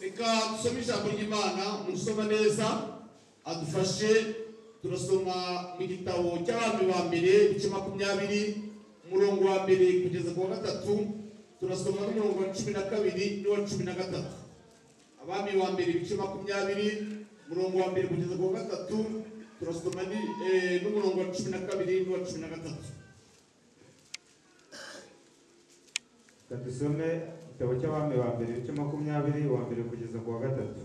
reka dusome ijambo ry'imana musoma neza adufashe turasoma mu gitabo cy'abami ba mbere ibice makumyabiri umurongo wa mbere kugeza ku wa gatatu turasoma n'umurongo wa cumi na kabiri n'uwa cumi na gatatu abami ba mbere ibice makumyabiri umurongo wa mbere kugeza ku wa gatatu turasoma ni- eh, n'umurongo wa cumi na kabiri n'uwa cumi na gatatu Reka dusome igitabo cy'abami ba mbere ibice makumyabiri uwa mbere kugeza ku wa gatatu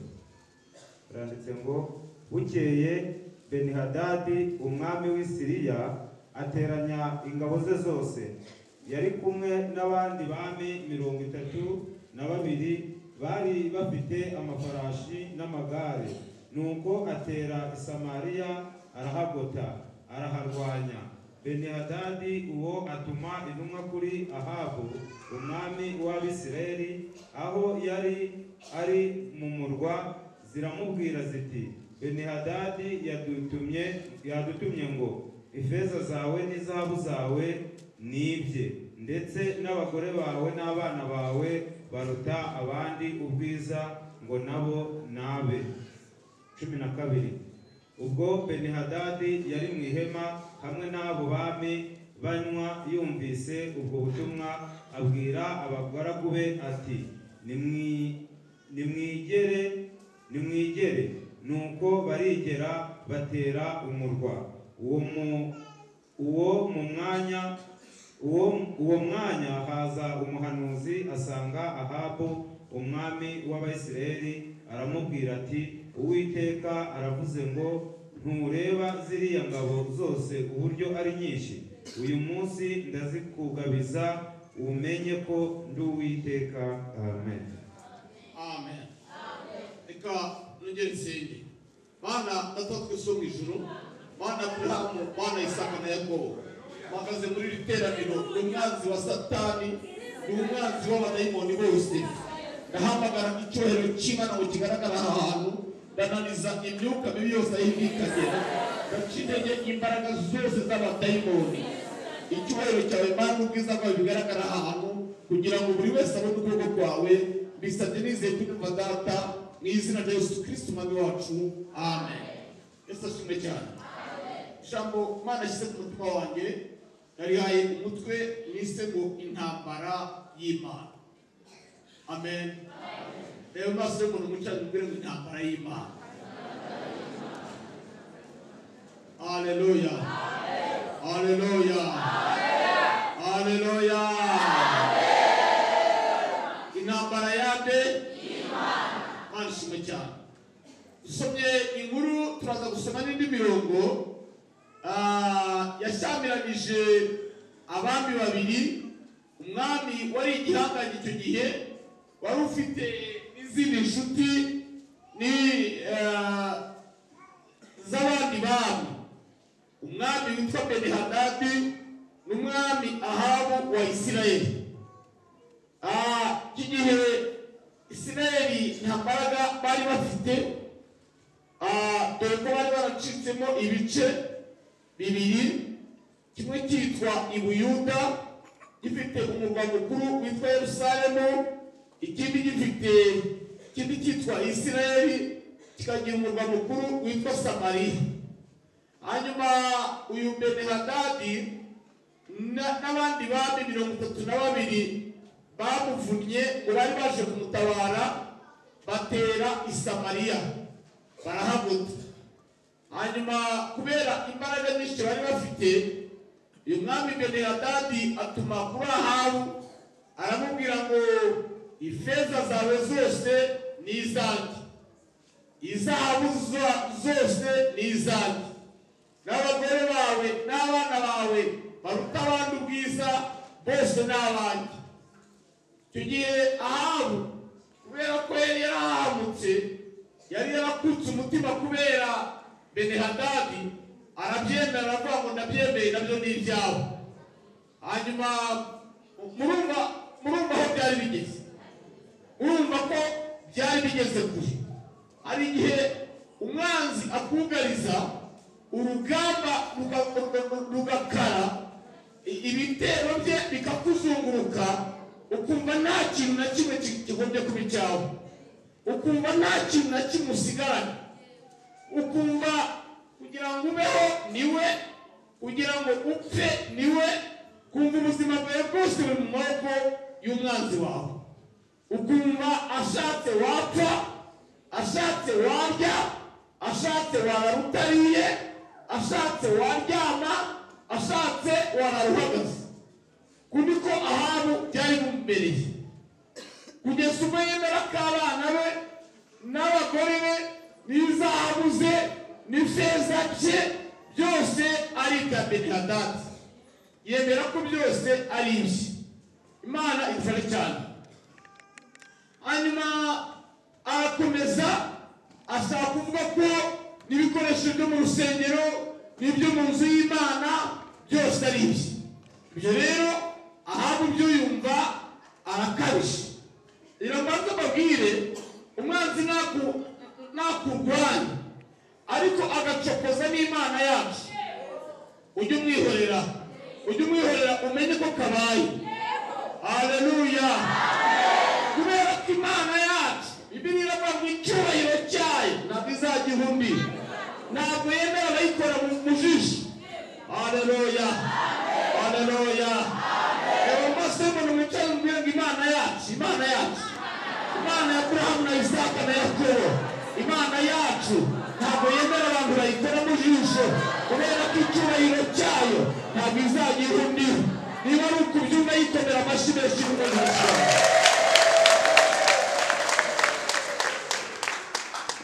biranditse ngo bukeye benihadadi umwami w'i siriya ateranya ingabo ze zose yari kumwe n'abandi bami mirongo itatu na babiri bari bafite amafarashi n'amagare nuko atera i samariya arahagota araharwanya benihadadi uwo atuma intumwa kuri ahabu umwami w'abisirayeli aho yari ari mu murwa ziramubwira ziti benihadadi yadutumye yadutumye ngo ifeza zawe n'izahabu zawe ni ibye ndetse n'abagore bawe n'abana bawe baruta abandi ubwiza ngo nabo nabe cumi na kabiri ubwo benihadadi yari mu ihema hamwe n'abo bami banywa yumvise ubwo butumwa abwira abagaragu be ati nimwi- nimwigere nimwigere nuko barigera batera umurwa uwo mu uwo mu mwanya uwo, uwo mwanya haza umuhanuzi asanga ahabu umwami w'abayisiraheli aramubwira ati uwiteka aravuze ngo ntureba ziriya ngabo zose uburyo ari nyinshi uyu munsi ndazikugabiza umenye ko ndi uwiteka amen amen reka nongere nsenge mana data twese wo mu ijuru mana aburahamu mana isaka na yakobo mpagaze muri iri teraniro ni umwanzi wa satani ni umwanzi w'abadayimoni bose ndahamagara icyubahiro cy'imana ngo kigaragara aha hantu ndananiza imyuka mibi yose ayibi ikagera ndaca intege imbaraga zose z'abadayimoni icyubahiro cyawe mana ubwiza bwawe bigaragara aha hantu kugira ngo buri wese abone ukuboko kwawe bisabye nizeye kumva data mu izina rya yesu kirisiti umwami wacu amen yesu ashimwe cyane ijambo mana ashyize ku mutima wanjye narihaye umutwe nise ngo intambara y'imana amen reba amaso y'umuntu umucanye ubwire ngo intambara y'imana haleluya Aleluya. Aleluya. Intambara yande Imana ishimwe cyane. Dusomye inkuru turaza gusoma n'indi mirongo ah, yashyamiranyije abami babiri umwami wari igihangange icyo gihe wari ufite n'izindi nshuti ni ah, z'abandi bami umwami witwa benihadadi n'umwami ahabu wa isirayeli Ah, iki gihe isirayeli nta mbaraga bari bafite Ah, dore ko bari baracitsemo ibice bibiri kimwe cyitwa ibuyuda gifite umurwa mukuru witwa yerusalemu ikindi gifite ikindi cyitwa isirayeli kikagira umurwa mukuru witwa samariya hanyuma uyu benihadadi na- n'abandi bami mirongo itatu na babiri bamuvunnye bari baje kumutabara batera i samariya barahagota hanyuma kubera imbaraga nyinshi bari bafite uyu mwami benihadadi atuma kuri ahabu aramubwira ngo ifeza zawe zose ni izanjye izahabu zo- zose ni izanjye n'abagore bawe n'abana bawe baruta abandi ubwiza bose ni abanjye icyo gihe ahabu kubera ko yari yarahamutse yari yarakutse umutima kubera benehadadi arabyemera aravuga ngo ndabyemeye nabyo ni ibyawe hanyuma murumva murumva aho byari bigeze urumva ko byari bigeze kure hari igihe umwanzi akugariza urugamba ruga- ruga- rugakara i- ibitero bye bikakuzunguruka ukumva nta kintu na kimwe ki- kigombye kuba icyawe ukumva nta kintu na kimwe usigaranye ukumva kugira ngo ubeho niwe kugira ngo upfe niwe kumva ubuzima bwawe bwose buri mu maboko y'umwanzi wawe ukumva ashatse wapfa ashatse warya ashatse warara utariye ashatse waryama ashatse warara uhagaze kuniko ahantu byari bimubereye kugeza ubwo yemera ko abana be n'abagore be n'izahabu ze n'ifeza bye byose ari ibya benihadadi yemera ko byose ari ibye imana ifashe cyane hanyuma arakomeza ashaka kuvuga ko n'ibikoresho byo mu rusengero n'ibyo mu nzu y'imana byose ari ibye ibyo rero ahabu byo yumva arakabije rero mbanza mbabwire umwanzi naku- nakurwanya ariko agacokoza n'imana yacu ujye umwihorera ujye umwihorera umenye ko kabaye haleluya kubera ko imana yacu bibiri iravuga ngo icyubahiro cyayo ntabwo izagihumbira ntabwo yemera abayikora mu mujiji haleluya haleluya reba amaso y'umuntu wicaye umubwira ngo imana yacu imana yacu imana ya aburahamu na isaka na yakobo imana yacu ntabwo yemera abantu bayikora mu jisho kubera ko icyubahiro cyayo ntabwo izagira undi niba ari ukubyumva yikomera amashyi menshi y'umwihariko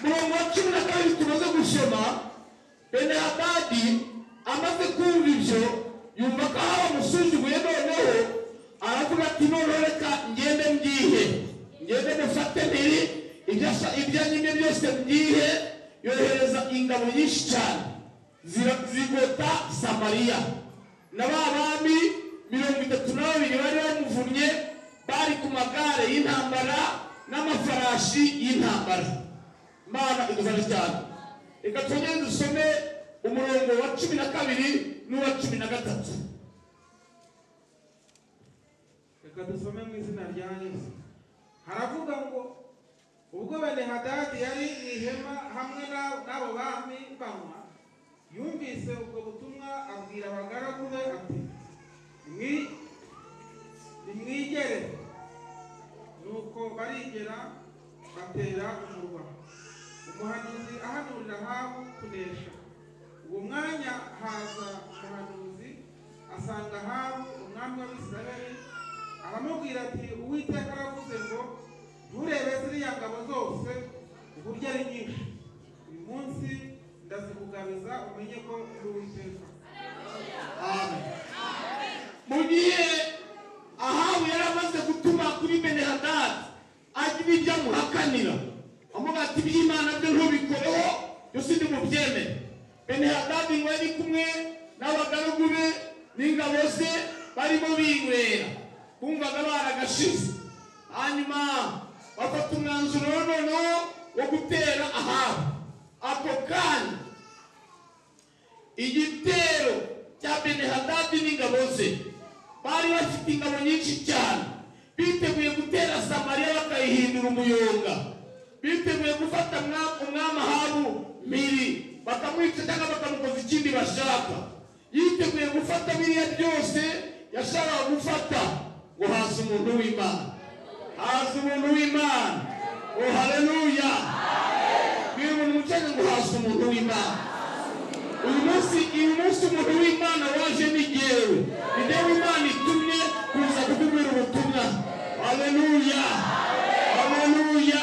murongo wa cumi na kabiri tumaze gusoma benihadadi amaze kumva ibyo yumva ko aho bamusuzuguye noneho aravuga ati noneho reka ngende mbihe ngende mufate mbiri ibyo asa- ibyo nyine byose mbihe yohereza ingabo nyinshi cyane zira- zigota samariya na ba bami mirongo itatu na babiri bari bamuvunnye bari ku magare y'intambara n'amafarashi y'intambara mana idufashe cyane reka twongere dusome umurongo wa cumi na kabiri n'uwa cumi na gatatu reka dusome mu izina rya yesu haravuga ngo ubwo benihadadi yari mu ihema hamwe na- n'abo bami banywa yumvise ubwo butumwa abwira abagaragu be ati "Ni- nimwigere nuko barigera batera umurwa umuhanuzi ahanurira ahabu kunesha uwo mwanya haza umuhanuzi asanga ahabu umwami w'abisirayeli aramubwira ati uwiteka aravuze ngo nturebe ziriya ngabo zose uburyo ari nyinshi uyu munsi ndazikugabiza umenye ko ndi uwiteka Amen. mu gihe ahabu yari amaze gutuma kuri benihadadi agira ibyo amuhakanira amuga ati iby'imana byo ntubikoreho byose ntimubyemere benihadadi ngo yari kumwe n'abagaragu be n'ingabo ze barimo binywera bumvaga baragashize hanyuma bafata umwanzuro noneho wo gutera ahabu ako kanya igitero cya benihadadi n'ingabo ze bari bafite ingabo nyinshi cyane biteguye gutera samariya bakayihindura umuyonga biteguye gufata mwa- umwami ahabu mpiri bakamwica cyangwa bakamukoza ikindi bashaka yiteguye gufata biriya byose yashakaga gufata ngo haza umuntu w'imana haza umuntu w'imana ngo haleluya bwira umuntu mucanye ngo haza umuntu w'imana uyu munsi uyu munsi umuntu w'imana waje ni jyewe ni jyewe imana itumye kuza kukubwira ubutumwa haleluya haleluya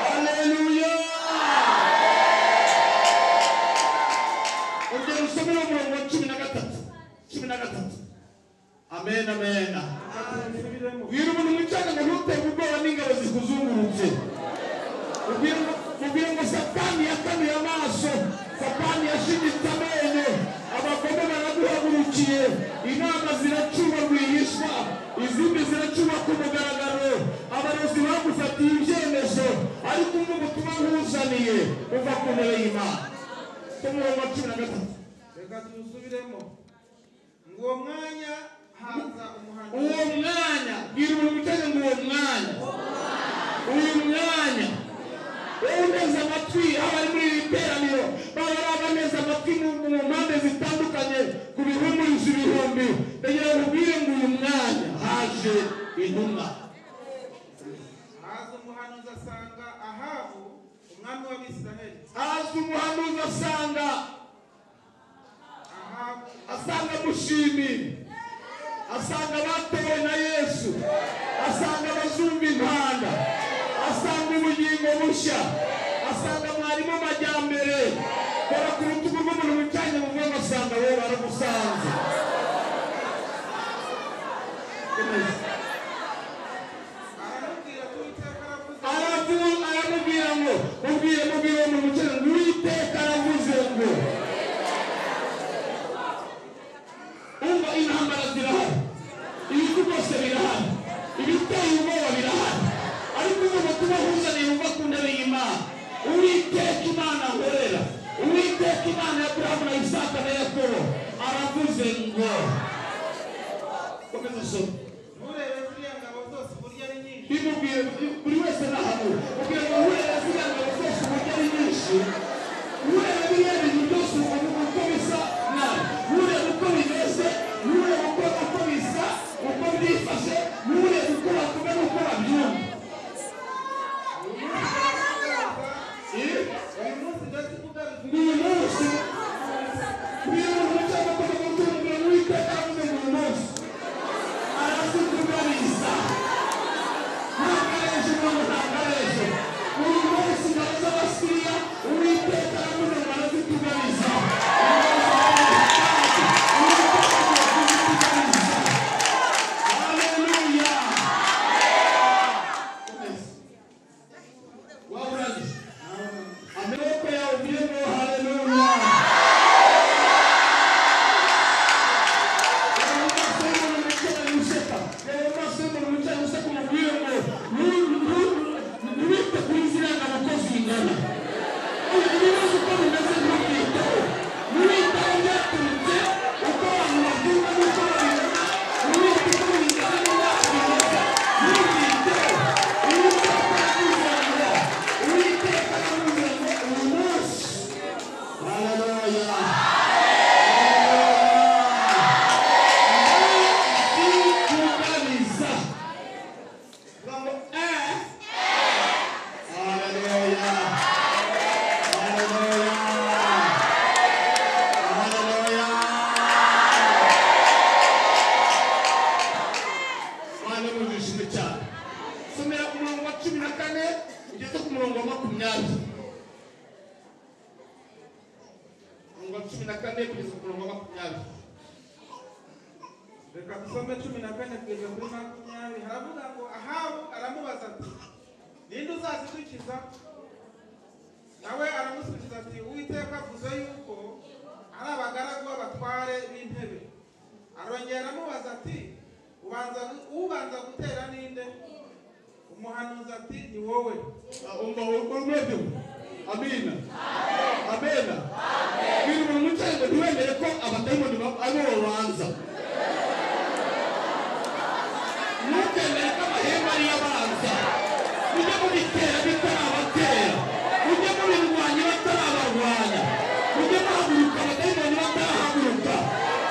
haleluya ongera usomere umurongo wa cumi na gatatu cumi na gatatu amen amen Nsubiremo. ubwira umuntu mwicanga ngo ntuterwe ubwoba n'ingabo zikuzungurutse ubwira ubwira ngo satani yakanuye amaso satani yashinyitse amenyo abagome baraguhagurukiye inama ziracuma rwihishwa izindi ziracuma ku mugaragaro abarozi bagufatiye ibyemezo ariko umva ubutumwa nkuzaniye uva ku ntebe y'imana umurongo wa cumi na gatatu reka tuwusubiremo ngo uwo mwanya haza umuhanuzi uwo mwanya bwira umuntu uteze ngo uwo mwanya uyu mwanya amatwi abari muri iri teraniro babaraba neza amatwi mu mu mpande zitandukanye ku bihumurizo ibihumbi kugira ngo ubwire ngo uyu mwanya haje intumwa haza umuhanuzi asanga ahabu umwami w'abisiraheli haza umuhanuzi asanga ahabu asanga mushimi asanga batowe na yesu asanga abazumva impanda asanga ubugingo bushya asanga mwarimu amajyambere kora ku rutugu rw'umuntu wicanye mu bwonko asanga wowe baragusanze aramubwira ati uwiteka aravuze aravuga aramubwira ngo mubwire mubwire mu mucyo ngo uwiteka aravuze ngo umva intambara zirahari ibihugu byose birahari ibiteye ubwoba birahari ariko ugomba kuba uhuzaniye uva ku ntebe y'imana uwiteka imana ahorera uwiteka imana ya burahamu na isaka na yakobo aravuze ngo komeza usome nturebe ziriya ngabo zose uburyo ari nyinshi bimubwiye buri wese n'ahantu ubwira ngo uhera ziriya ngabo zose uburyo ari nyinshi ureba biriya bintu byose ubu- uko bisa nabi ureba uko bimeze ureba uko uko bisa uko byifashe ureba uko bavuga n'uko babyumva Eh? uyu munsi ndetse ugarutse uyu munsi uyu muntu cyangwa kuva mu tungo n'uwiteka yavuze ngo uyu munsi arazitugariza ntabwo ari ejo ntabwo ntabwo ari ejo uyu munsi ingabo z'abasiriya uwiteka yavuze ngo arazitugariza Hallelujah. Well done. Ameweka ya ujengo, haleluya. Yehova sema nimechana nimeseka. Yehova sema nimechana nimeseka na ujengo. Ni- ni- niwite kuizira na makosi ingana. Ili niweze kuwa nimeweza kuita. Niwite ongea kumte, ukawa mwafunga, ukawa mwafunga. Niwite kuwa ingana, ukawa mwafunga. Niwite. Niwite kuwa ingana. Niwite kuwa ingana. Niwite. Haleluya. Haleluya. Ndikugariza. Ngamo, eh. Haleluya. Haleluya. Haleluya. Mwana w'ijisho cyane. Somera ku murongo wa cumi na kane ugeze ku murongo wa makumyabiri murongo wa cumi na kane kugeza ku murongo wa makumyabiri reka dusome cumi na kane kugeza kuri makumyabiri haravuga ngo ahabu aramubaza ati ninde uzazidukiza nawe aramusubiza ati uwiteka avuze yuko ari abagaragu b'abatware b'intebe arongera aramubaza ati ubanza gu- ubanza gutera ninde umuhanuzi ati ni wowe umva urumedo amina amena bwira umuntu wicaye ngo ntiwemere ko abadayimoni ba- ari bo babanza ntukemere ko amahembe ari yo abanza mujye mubitera bitarabatera mujye mubirwanya batarabarwanya mujye muhaguruka abadayimoni batarahaguruka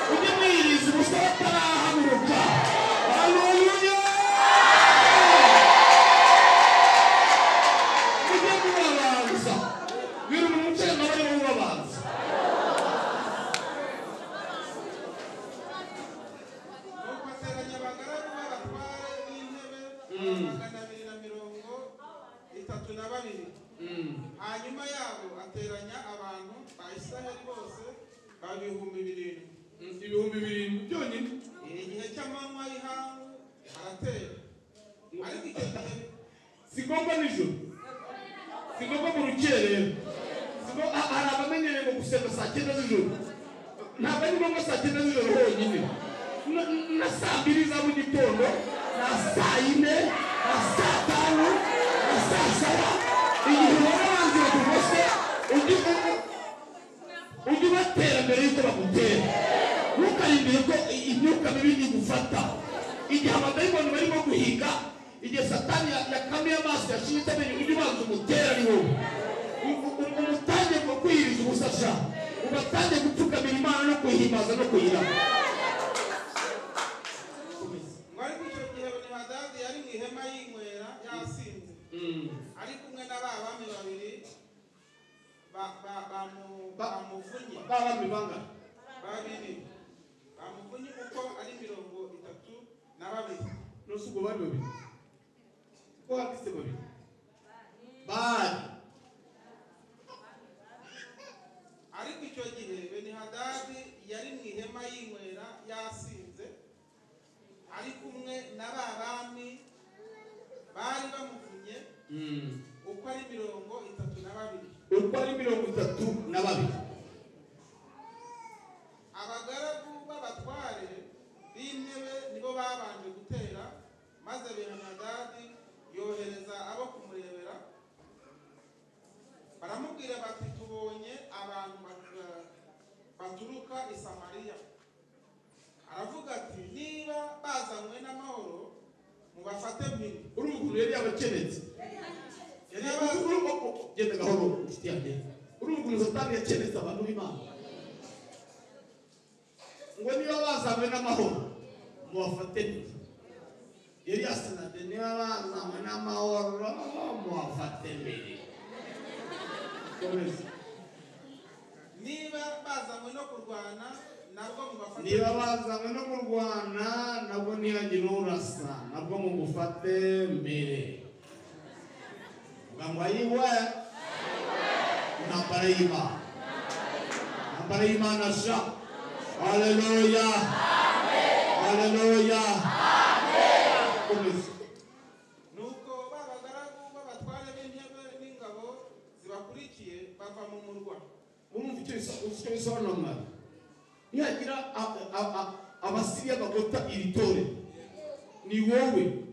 mujye mwiyiriza ubusa batarahaguruka haleluya mujye mubabanza bwira umuntu wicaye ngo abe mubabanza nuko ateranya abagaragu b'abatware b'intebe magana abiri na mirongo itatu na babiri hanyuma yabo ateranya abantu ba israheli bose baba ibihumbi birindwi ibihumbi birindwi byonyine igihe cy'amanywa y'ihangu aratera ariko icyo gihe si ngombwa nijoro si ngombwa mu rukerera Si ngo- ha- hari abamenyereye ngo gusenga saa cyenda z'ijoro ntabwo ari ngombwa saa cyenda z'ijoro honyine Na- na saa mbiri za mu gitondo na saa yine na saa tanu na saa saba igihe ubona abanzi bakugose ujye u- ujye ubatera mbere y'uko bagutera ntukarindire ko i- imyuka mibi igufata igihe abadayimoni barimo guhiga igihe satani ya- yakamiye amaso yashinze amenyo ujye ubanza umutere ari wowe umuntu utangiye kwiyiriza ubusasha ugatangiye gupfukamira imana no kuyihimaza no kuyirama ngo ariko icyo gihe benihadadi yari mu ihema yinywera yasinze Mm. ari kumwe na ba bami babiri ba- ba- bamu- Ba- bamuvunnye ba bami bangana babiri bamuvunnye kuko ari mirongo itatu na babiri n'usi ubwo bari babiri ko handitse babiri bari ariko icyo gihe benihadadi yari mu ihema yinywera yasinze ari kumwe na ba bami bari bamuvunnye Mm. uko ari mirongo itatu na babiri uko ari mirongo itatu na babiri abagaragu b'abatware b'intebe nibo babanje gutera maze benihadadi yohereza abo kumurebera baramubwira bati tubonye abantu bat- baturuka i samariya aravuga ati niba bazanywe n'amahoro mubafate mpiri urumva ukuntu yari yabakenetse yari yabakenetse genda gahoro inshuti yanjye urumva ukuntu satani yakenetse abantu b'imana ngo niba bazanywe n'amahoro mubafate neza yari yasinade niba bazanywe n'amahoro mubafate mbere komeza niba bazanywe no kurwana nabwo mubafate niba bazanywe no kurwana nabwo ntihagire urasa nabwo mugufate mbere uga ngo ayiwe intambara y'imana intambara y'imana sha haleluya haleluya komeza nuko ba bagaragu b'abatware b'intebe n'ingabo zibakurikiye bava mu murwa urumva icyo bisa- icyo bisobanura mwari nihagira a- a- a- abasiriya bagota iri tore ni wowe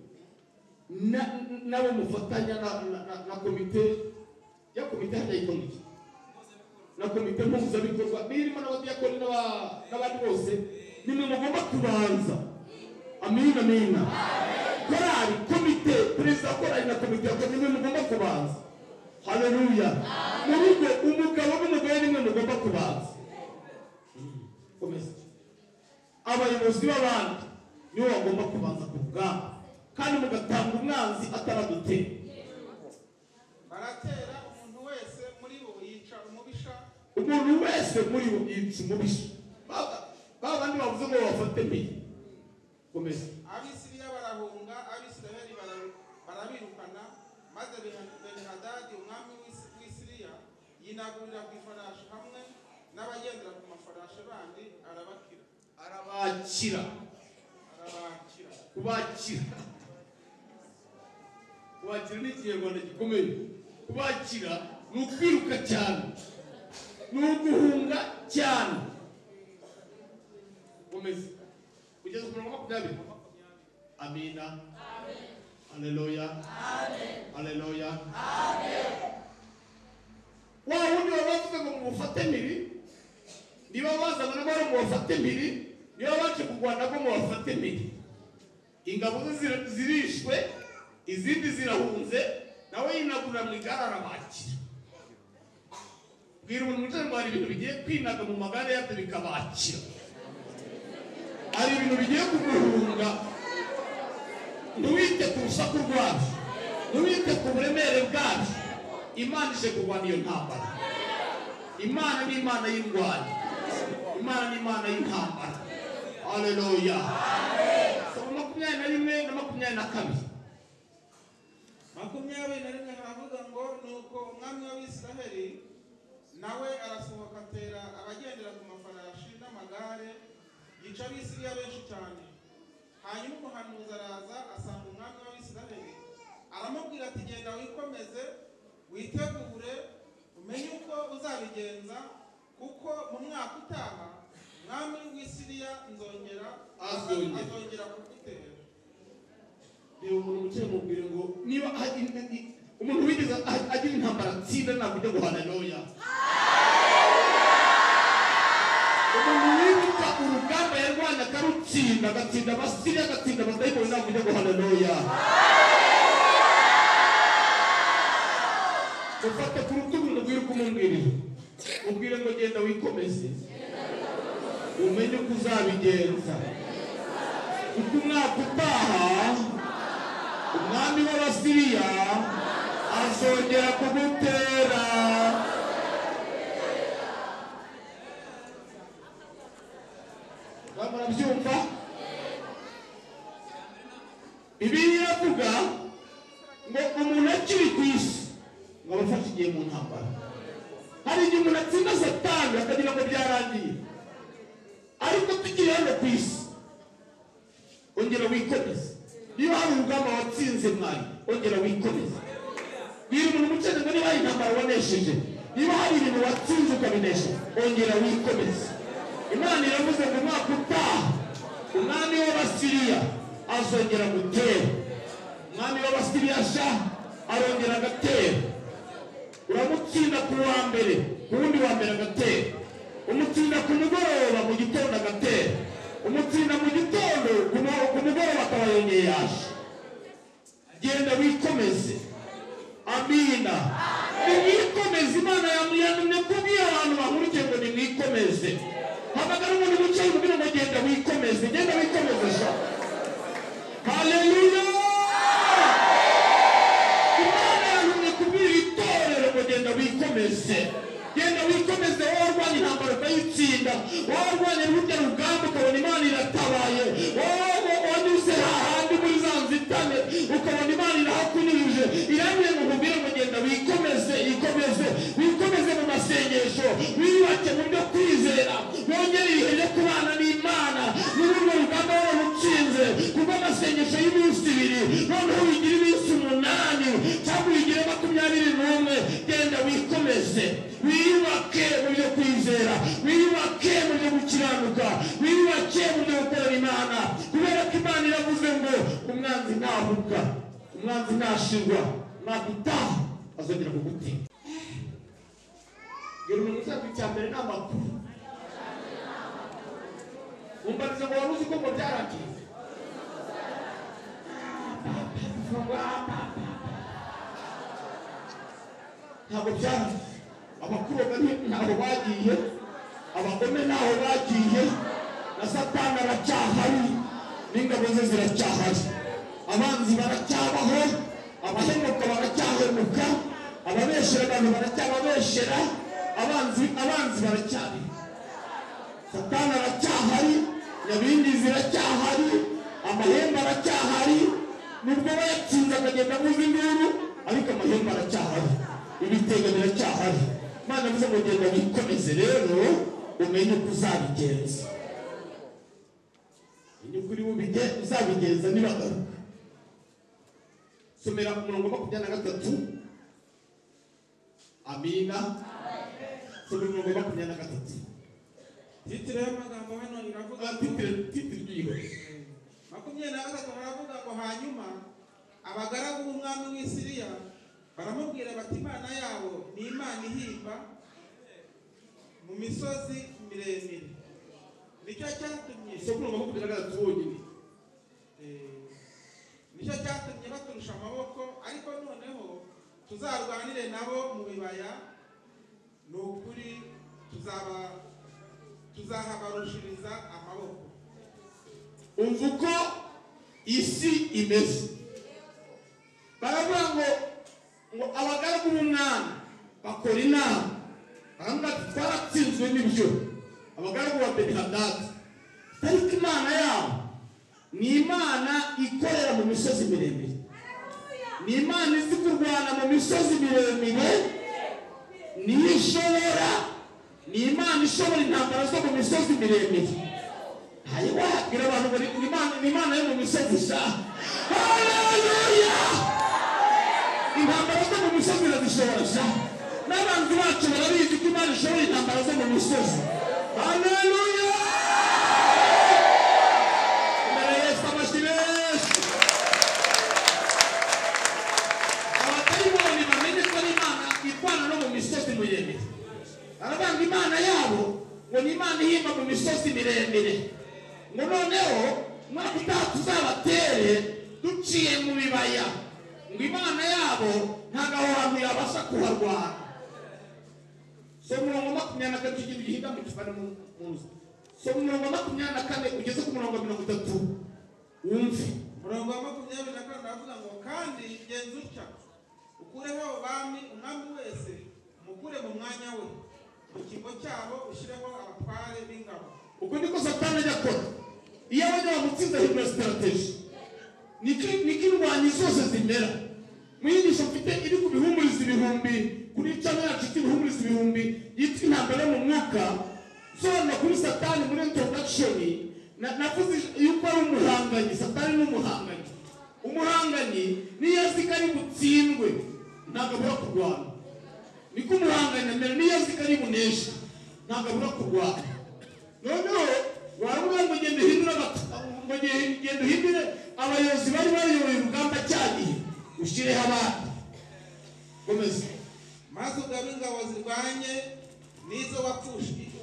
na- nabo mufatanya na- na- na- na komite ya komite hajya yitwa iki na komite mpuzabikorwa birimo n'abadiyakoni n'aba- n'abandi bose nimwe mugomba kubanza amina amina korali komite perezida wa korali na komite ya komite nimwe mugomba kubanza haleluya mu rugo umugabo n'umugore nimwe mugomba kubanza komeza abayobozi b'abandi nibo bagomba kubanza ku bwabo kandi mugatanga umwanzi ataragutera baratera umuntu wese muri bo yica umubisha umuntu wese muri bo yica umubisha Ba- ba bandi bavuze ngo bafate mbere komeza abisiriya barahunga abisirayeli bara- barabirukana maze Beni- benihadadi umwami w'Isi- w'isiriya yinagurira ku ifarashi hamwe n'abagendera ku mafarashi bandi arabakira arabakira arabakira kubakira kubakira ni ikinyarwanda gikomeye kubakira ni ukwiruka cyane ni uguhunga cyane komeza kugeza ku mirongo makumyabiri amina haleluya haleluya wa wundi waba wavuze ngo mubufate mpiri niba bazana n'amahoro mubafate mpiri niba baje kurwana bwo mubafate mpiri ingabo ze zira- zirishwe izindi zirahunze nawe yinagura mu igare arabakira bwira umuntu wicaye ngo hari ibintu bigiye kwinaga mu magare yabyo bikabakira hari ibintu bigiye kumuhunga ntiwite ku rusaku rwabyo ntiwite ku buremere bwabyo imana ije kurwana iyo ntambara imana ni imana y'indwanyi imana ni imana y'intambara haleluya saba makumyabiri na rimwe na makumyabiri na kabiri makumyabiri na rimwe haravuga ngo nuko umwami w'abisiraheli nawe arasohoka atera abagendera ku mafarashi n'amagare yica abisiriya benshi cyane hanyuma umuhanuzi araza asanga umwami w'abisiraheli aramubwira ati genda wikomeze witegure umenye uko uzabigenza kuko mu mwaka utaha umwami w'isiriya nzongera Azongera. azongera kugutera reba umuntu wicaye mu bwire ngo niba a- in- in- umuntu wigeze a- agira intambara atsinda nakujya ngo haleluya umuntu wibuka urugamba yarwanya akarutsinda agatsinda abasiriya agatsinda abadayimoni nakujya ngo haleluya mufate ku rutugu mubwire umubwirire mubwire ngo genda wikomeze umenye uko uzabigenza kuko umwaka utaha umwami w'abasiriya azongera kugutera bamara byumva bibiliya iravuga ngo umuntu akiri ku isi ngo aba afashe igihe mu ntambara hari igihe umuntu atsinda satani akagira ngo byarangiye ariko tukiri hano ku isi ongera wikomeze niba hari urugamba watsinze mwari ongera wikomeze bwira umuntu umucene ngo niba hari intambara wanesheje niba hari ibintu watsinze ukabinesha ongera wikomeze imana iravuze ngo umwaka utaha umwami w'abasiriya azongera gutera umwami w'abasiriya sha arongera agatera uramutsinda ku wa mbere ku wundi wa mbere agatera umutsinda ku mugoroba mu gitondo agatera umutsinda mu gitondo ku mu- ku mugoroba akaba yongeye yaje genda wikomeze amina nimwikomeze imana yamuyanumye kubwira abantu bahurikiye ngo nimwikomeze hamagara umuntu wicaye umubwira ngo genda wikomeze genda wikomeze sha haleluya imana yantumye kubwira itorero ngo genda wikomeze genda wikomeze warwanya intambara ukayitsinda warwanya rurya rugamba ukabona imana iratabaye wowe wanyuze hahandi muri za nzitane ukabona imana irahakunyujije irambwira ngo nkubwire ngo genda wikomeze ikomeze wikomeze mu masengesho wiyubake mu byo kwizera wongere ibihe byo kubana n'imana n'urwo rugamba wararutsinze kuko amasengesho y'iminsi ibiri noneho wigira iminsi umunani cyangwa wigire makumyabiri n'umwe genda wikomeze wiyubake mu byo kwizera wiyubake mu byo gukiranuka wiyubake mu byo gukorera imana kubera ko imana iravuze ngo umwanzi ntahuka umwanzi ntashirwa umwaka utaha azongera kugutera bwira umuntu uzabwa icya mbere ni amakuru umbarize ngo wari uzi ko ngo byaragiye ntabwo byari abakuru bari ntaho bagiye abagome ntaho bagiye na satani aracyahari n'ingabo ze ziracyahari abanzi baracyabaho abahemuka baracyahemuka ababeshera abantu baracyababeshera abanzi abanzi baracyari satani aracyahari nyabindi ziracyahari amahembe aracyahari nubwo bayatsinze akagenda avuza induru ariko amahembe aracyahari ibitego biracyahari imana avuze ngo genda wikomeze rero umenye uko uzabigenza umenye uko uri bubige uzabigenza nibagaruka somera ku murongo wa makumyabiri na gatatu amina somera umurongo wa makumyabiri na gatatu titire y'amagambo hano iravuga Ah, ngo titire titire ry'iyo makumyabiri na gatatu haravuga ngo hanyuma abagaragu b'umwami w'i siriya baramubwira bati imana yabo ni imana ihimba mu misozi miremire nicyo cyatumye somera umurongo wa makumyabiri na gatatu wonyine Eh, nicyo cyatumye baturusha amaboko ariko noneho tuzarwanire nabo mu bibaya ni ukuri tuzaba tuzahabarushiriza amaboko umva uko isi imeze baravuga ngo ngo abagaragu b'umwami bakora inama baravuga ati twaratsinzwe n'ibyo abagaragu ba benihadadi ariko imana yabo ni imana ikorera mu misozi miremire ni imana izi kurwana mu misozi miremire niyo ishobora ni imana ishobora intambara zo mu misozi miremire ayiwa bwira abantu ngo ni- ni imana ni imana yo mu misozi sa haleluya intambara zo mu misozi irazishobora sa n'abanzi bacu barabizi ko imana ishobora intambara zo mu misozi haleluya imbere ya yesu amashyi menshi abatayibonye bamenye ko ari imana irwana no mu misozi miremire arabanga imana yabo ngo ni imana ihimba mu misozi miremire ngo noneho umwaka utaha tuzabatere duciye mu bibaya ngo imana yabo ntabwo aho hantu yabasha kuharwana so umurongo makumyabiri na kane tugira igihimba mu kivana mu nzu so umurongo makumyabiri na kane ugeze ku murongo wa mirongo itatu wumve umurongo wa makumyabiri na kane uravuga ngo kandi genza utya ukureho abami umwami wese umukure mu mwanya we mu kimbo cyabo ushyireho abatware b'ingabo ubwo niko satani ajya akora iyo abanya bamutsinze ahindura sitarateji niko niko indwanyi zose zimera mu nyigisho mfite iri ku bihumuriza ibihumbi kuri cana yacu cy'ibihumuriza ibihumbi yitwa intambara yo mu mwuka nsobanura kuri satani muri introdakishoni navuze yuko ari umuhanganyi satani ni umuhanganyi umuhanganyi niyo azi ko ari butsindwe ntabwo abura kurwana niko umuhanganyi amera niyo azi ko ari buneshe ntabwo abura kurwana noneho waramubwira ngo genda uhindure abatu- ngo ge- genda uhindure abayobozi bari bayoboye urugamba cya gihe ushyireho abandi komeza maze ugabe ingabo zirwanye n'izo wapfushije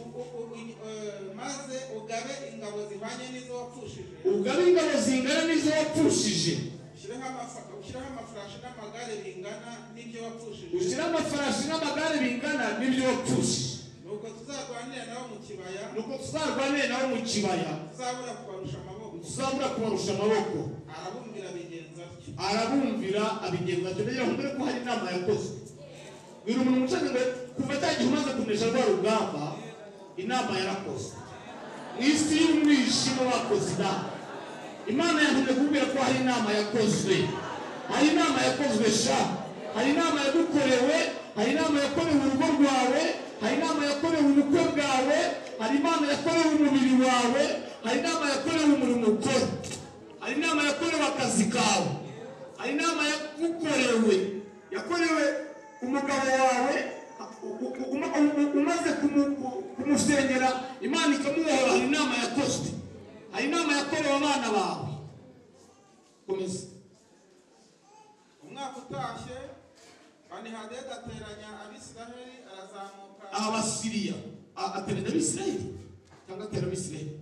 maze ugabe ingabo zirwanye n'izo wapfushije ugabe ingabo zingana n'izo wapfushije ushyireho amafaka ushyireho amafarashi n'amagare bingana n'ibyo wapfushije ushyire amafarashi n'amagare bingana n'ibyo wapfushije nuko tuzarwanira nabo mu kibaya nuko tuzarwanire nawe mu kibaya tuzabura kubarusha amaboko tuzabura kubarusha amaboko arabumvira bigenza atyo arabumvira abigenza atyo rero mbere ko hari inama yakozwe bwira umuntu umucaga ngo kuva cya gihe umaze kunesha rwa rugamba inama yarakozwe mu isi y'umwijima bakoze inama imana yantumye kubwira ko hari inama yakozwe hari inama yakozwe sha hari inama yagukorewe hari inama yakorewe urugo rwawe hari inama yakorewe ubukwe bwawe hari inama yakorewe umubiri wawe hari inama yakorewe umurimo ukora hari inama yakorewe akazi kawe hari inama yagukorewe yakorewe umugabo wawe u- u- u- u- u- umaze kumu- ku- kumusengera imana ikamubohora hari inama yakozwe hari inama yakorewe abana bawe komeza umwaka utashye banihadedi ateranya abisiraheli arazamuka abasiriya A- ateranya abisirayeli cyangwa atera abisirayeli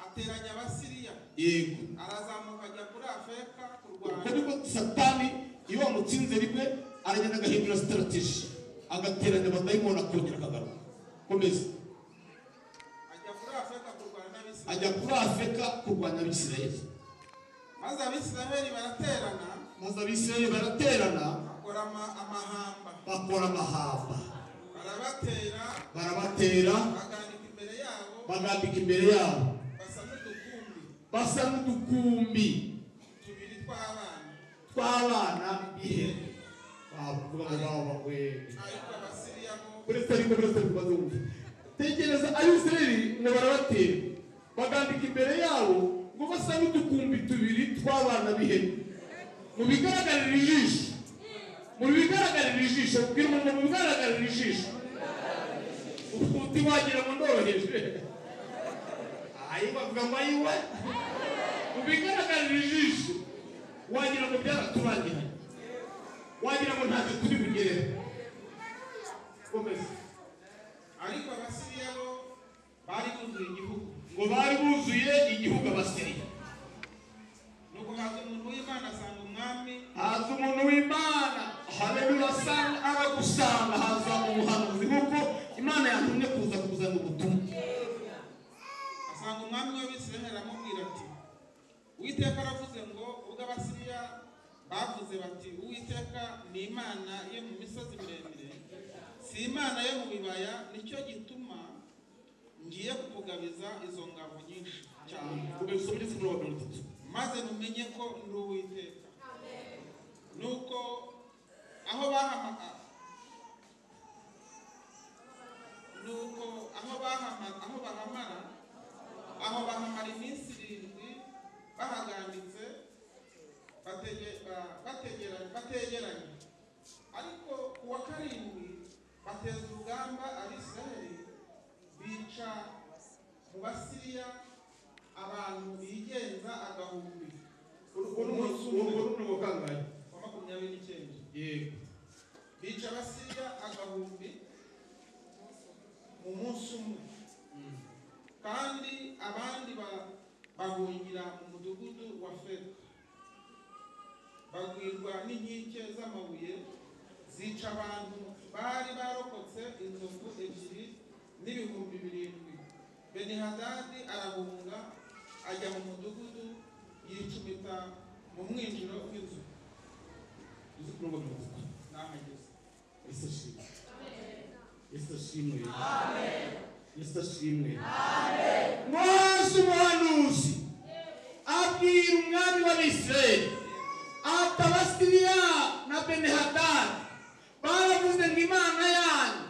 ateranya abasiriya yego arazamuka ajya kuri afeka ubwo kurwana nibwo satani iyo wamutsinze rimwe aragenda agahindura sitarateji agateranya abadayimoni akongera akagaruka komeza ajya kuri afeka kurwana n'abisiraheli ajya kuri afurika kurwanya abisirayeli maze abisiraheli baraterana maze abisirayeli baraterana bakora ama- amahamba bakora amahamba barabatera barabatera bagandika imbere yabo bagambika imbere yabo basa n'udukumbi basa n'udukumbi tubiri tw'abana tw'abana b'ihene bavuga ngo baba we ariko abasiriya bo uretse ariko uretse ariko bazumva tekereza abisirayeli ngo barabatera bagambika imbere yabo ngo basa n'udukumbi tubiri tw'abana b'ihene mu bigaragarira ijisho mu bigaragarira ijisho bwira umuntu mu bigaragarira ijisho uti wagira ngo ndoroheje ayi bavuga ngo ayiwe mu bigaragarira ijisho wagira ngo byaraturangiranye wagira ngo ntacyo turi bugerere komeza ariko abasiriya bo bari buzuye igihugu ngo bari buzuye igihugu abasiriya nuko haza umuntu w'imana asanga umwami haza umuntu w'imana haleluya asanga aragusanga haza umuhanuzi nk'uko imana yatumye kuza kuzana ubutumwa asanga umwami w'abisiraheli aramubwira ati uwiteka aravuze ngo ubwo abasiriya bavuze bati uwiteka ni imana yo mu misozi miremire si imana yo mu bibaya nicyo gituma ngiye kukugabiza izo ngabo nyinshi cyane ubwo bisoma igeze muri wa mirongo itatu maze mumenye ko ndi uwiteka nuko aho bahamagara nuko aho bahamara aho bahamara aho bahamara iminsi irindwi bahaganditse batege- ba- bategera- bategeranye ariko ku wa karindwi bateza urugamba abisiraheli bica mu basiriya abantu bigenza agahumbi urwo ni urwo ni ubukangahe wa makumyabiri n'icyenda yego bica abasiriya agahumbi mu munsi umwe kandi abandi ba- bahungira mu mudugudu wa feka bagwirwa n'inkike z'amabuye zica abantu bari barokotse inzovu ebyiri n'ibihumbi birindwi benihadadi arahunga ajya mu mudugudu yicumita mu mwinjiro w'inzu uzi kurongo mirongo n'ahageze Yesu ashimwe. Yesu ashimwe. Yesu ashimwe. Mose umuhanuzi abwira umwami w'Abisirayeli ati Abasiriya na Benihadadi baravuze ngo Imana yanyu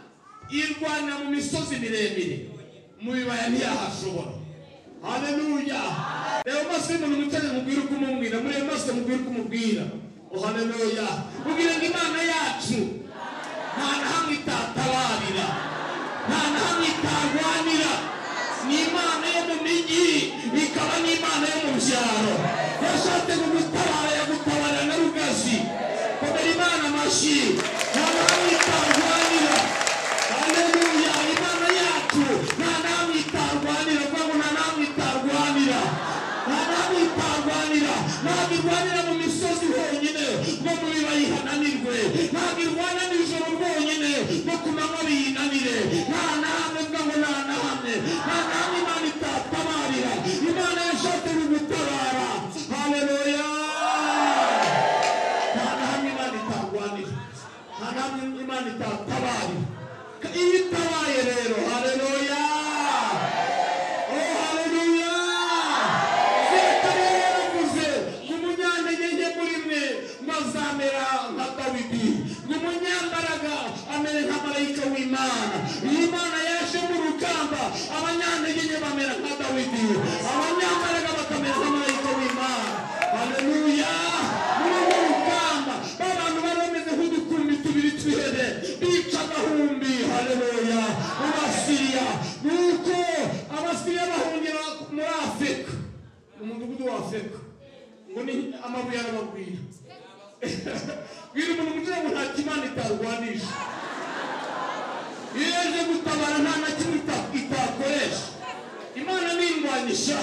irwanira mu misozi miremire mu bibaya ntiyahashobora haleluya reba maso y'umuntu mutane mubwire uko umubwira murebe maso mubwire uko umubwira oh haleluya mubwire ngo Imana yacu nta na hamwe itatabarira nta na hamwe itarwanira ni imana yo mu mijyi ikaba n'imana yo mu byaro yashatse kugutabara yagutabara na rugazi komera imana amashyi nta na hamwe itarwanira haleluya imana yacu nta na hamwe itarwanira kuvuga ngo nta na hamwe itarwanira nta na hamwe itarwanira ntabwo irwanira mu misozi honyine no mu bibaya ihananirwe ntabwo irwana nijoro rwonyine no ku manywa biyinanire nta na hamwe mvuga ngo nta na hamwe nta na hamwe imana itatabarira imana yashatse kugutabara haleluya nta na hamwe imana itarwanira nta na hamwe imana itatabarira iyo itabaye rero haleluya oh haleluya zeta yaravuze ngo umunyantege nke muri mwe mazamera nka dawidi ngo umunyambaraga amere nka marayika w'imana iyo imana yaje mu rugamba abanyantege nke bamera nka dawidi abanyambaraga bakamera nka marayika w'imana haleluya muri urwo rugamba ba bantu bari bameze nk'udukurumi tubiri tw'ihene bica agahumbi haleluya mu basiriya nuko abasiriya bahungira muri afurika umudugudu wa afurika ngo ni amabuye arababwira bwira umuntu kugira ngo nta kimana itarwanisha iyo yaje gutabara nta na kimwe ita- itakoresha imana ningwanisha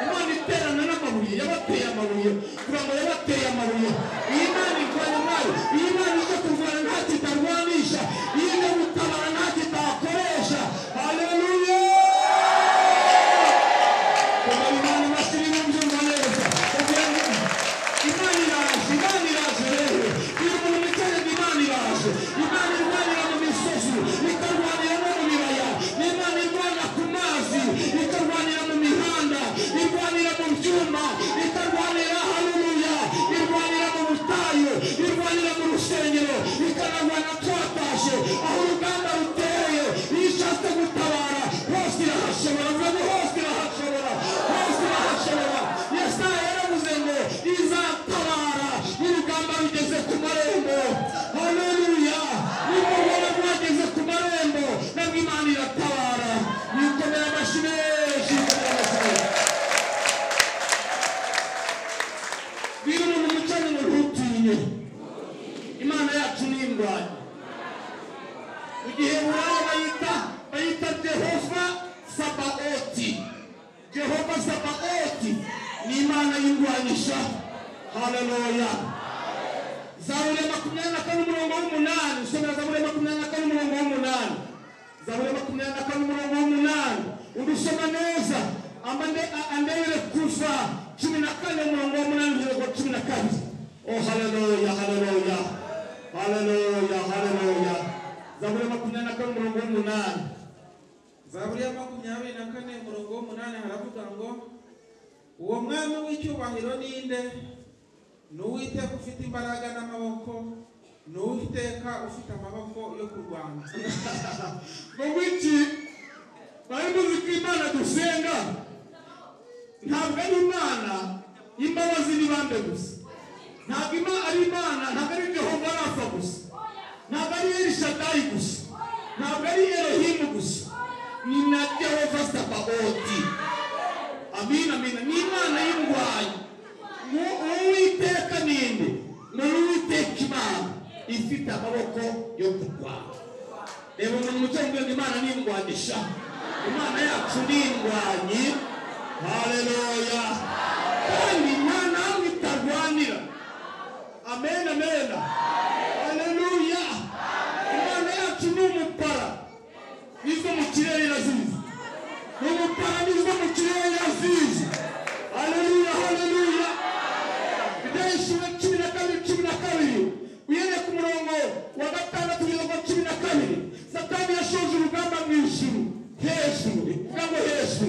imana iterana n'amabuye yabateye amabuye kugira ngo yabateye amabuye iyi imana irwanya nayo iyi imana ije kurwana nta kitarwanisha iyo ije gutabara nta kitakoresha haleluya Imana bashyira ibyumva neza kugira ngo Imana iraje Imana iraje rero iyo umuntu wicaye ngo Imana iraje Imana irwanira mu misozi ikarwanira no mu bibaya Imana irwanira ku mazi ikarwanira mu mihanda irwanira mu byuma ikarwanira haleluya irwanira mu butayu irwanira mu rusengero ikanarwana twatashye aho uruganda ruteye iyo ishatse gutabara hose irahashobora vuga ngo hose irahashobora hose irahashobora yesaya yaravuze ngo izatabara n'urugamba rugeze ku marembo haleluya nimugora rwageze ku marembo nabwo imana iratabara nikomera amashyi menshi nikomera amashyi menshi bwira umuntu umucanye ngo ntutinye imana yacu ni indwanyi mu gihe buraho bayita bayita jehova sabaoti jehova sabaoti ni imana y'indwanisha haleluya zaburi ya makumyabiri na kane umurongo w'umunani usomera zaburi ya makumyabiri na kane umurongo w'umunani zaburi ya makumyabiri na kane umurongo w'umunani udusoma neza amande- a- andebere kuva cumi na kane umurongo w'umunani umurongo cumi na kabiri oh haleluya haleluya haleluya haleluya zaburi ya makumyabiri na kane umurongo w'umunani zaburi ya makumyabiri na kane umurongo w'umunani haravuga ngo uwo mwami w'icyubahiro ninde ni uwiteka ufite imbaraga n'amaboko ni uwiteka ufite amaboko yo kurwanya ngo wiki bari muzi ko imana dusenga ntabwo ari imana y'imbabazi n'ibambe gusa ntabwo ima ari imana ntabwo ari jehova rafa gusa ntabwo ari elishadayi gusa ntabwo ari erohimu gusa ni na jehova sabaoti amina amina ni imana y'indwanyi uwiteka ninde ni uwiteka imana ifite amaboko yo kurwanya reba umuntu umutungo ngo imana ningwanisha imana yacu ningwanyi haleluya kandi nta nawe itarwanira amen amen haleluya Yesu ujambo Yesu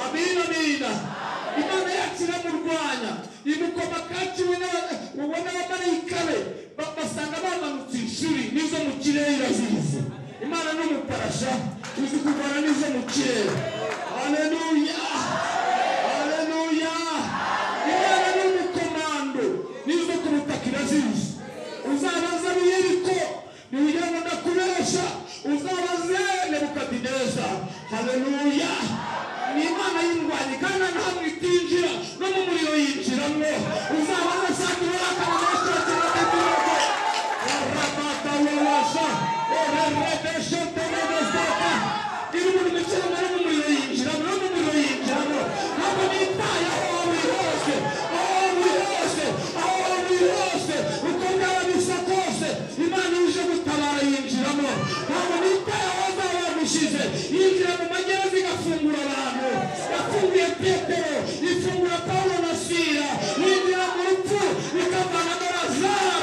amina amina imana yacu iramurwanya imukomakaci we n'aba- uwo n'abamarayika be ba- basanga bamanutse inshuri n'izo mu kirere irazizi imana ni umuparasha izi kurwana n'izo mu kirere haleluya haleluya imana ni umukomando n'izo ku butaka irazizi uzabaza biyeriko niwujyana ndakubesha uzabaze nebukadineza haleluya ni imana y'indwanyi kandi ntabwo itinjira no mu muriro yinjiramo uzabaza sakibara kamanashakiratekereza orabatawalasha orerebesheterebesata iri mu mikino nari mu muriro yinjiramo no mu muriro yinjiramo ntabwo nitaye aho uri hose aho uri hose aho uri hose uko byaba bisa kose imana ije gutabara yinjiramo ntabwo nitaye aho zaba bamushyize yinjira mu magereza igafungura abantu yafunguye petero ifungura pawulo na sira yinjira mu rupfu ikavana na lazaro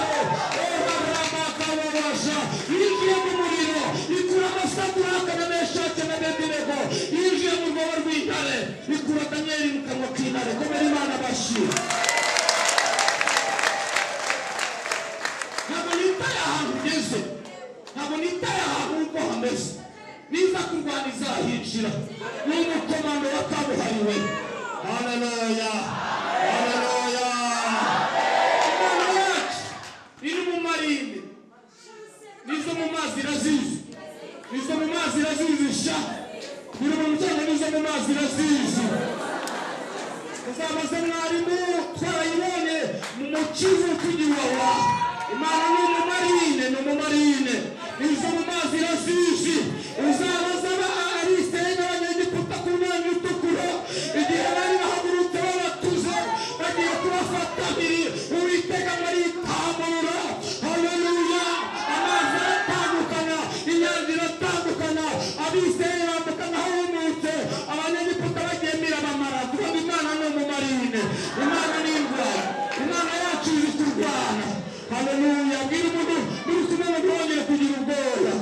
orarabakababasha yinjiye mu muriro ikura amasakuraka na meshake na bedirego yinjiye mu rwobo rw'intare ikura daniyeli mu kanwa k'intare komera imana bashira ntabwo nitaye ahantu ugeze ntabwo nitaye ahantu uko hameze niza kurwana izahinjira ni umukomando wa kabuhariwe haleluya haleluya imana yacu iri mu marine nizo mu mazi irazizi nizo mu mazi irazizi sha biri mu muryango nizo mu mazi irazizi uzamaze mwarimu twarayibonye mu mukizi tugiwawa imana ni umumarine ni umumarine izo mu mazi irasisi uzabaza abariseye n'abanyegiputa ku mwanya utukura igihe bari bahagurutse babatuze bagiye kubafatanira uwitega baritamura haleluya amazi aratandukana inyanja iratandukana abiseye bambuka nkaho bumutse abanyegiputa bagemira bamara kuko imana ni umumarine imana ni indwara imana yacu iri kurwana haleluya bwira umuntu muri kumwe ngo ntibongere kugira ubwoya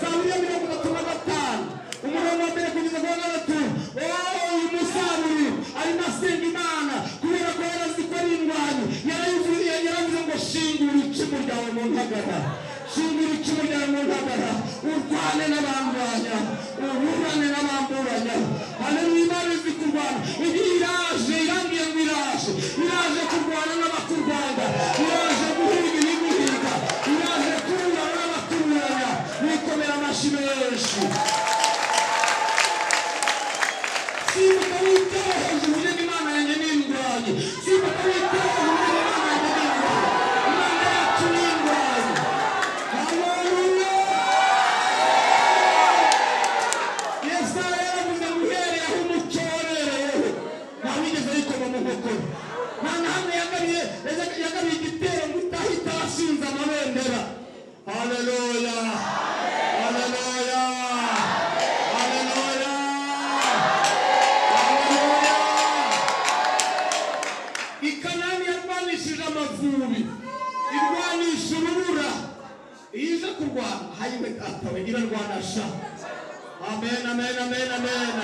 zaburiya mirongo itatu na gatanu umurongo wa mbere kugeza ku wa gatatu wowe uyu musaruri arimo asenga imana kubera ko yarazi ko ari indwanyi yarayivuye yaravuze ngo shingura icumu ryawe mu ntagara shingura icumu ryawe mu ntagara urwane n'abandwanya uburane n'abamburanya haleluya imana izi kurwana igihe iraje irambwiye ngo iraje iraje kurwana n'abakurwanya iraje guhiga ibiguhiga iraje kurura n'abakururanya nikomera amashyi menshi simbuka witeho hejuru ugire imana yanjye n'indwanyi simbuka witeho hejuru ugire imana yanjye n'indwanyi imana yacu n'indwanyi haleluya yesaya yaravuze ngo uhereye aho umucyo wabereyeho ntawigeze ayikoma mu nkokora nta n'ahamwe yagabiye yagabiye igitero ngo utahita washinze amabendera haleluya haleluya haleluya haleluya ikanani yarwanishije amavubi irwanisha urubura iyo iza kurwana hayibekatawe irarwanasha amen amen amen amen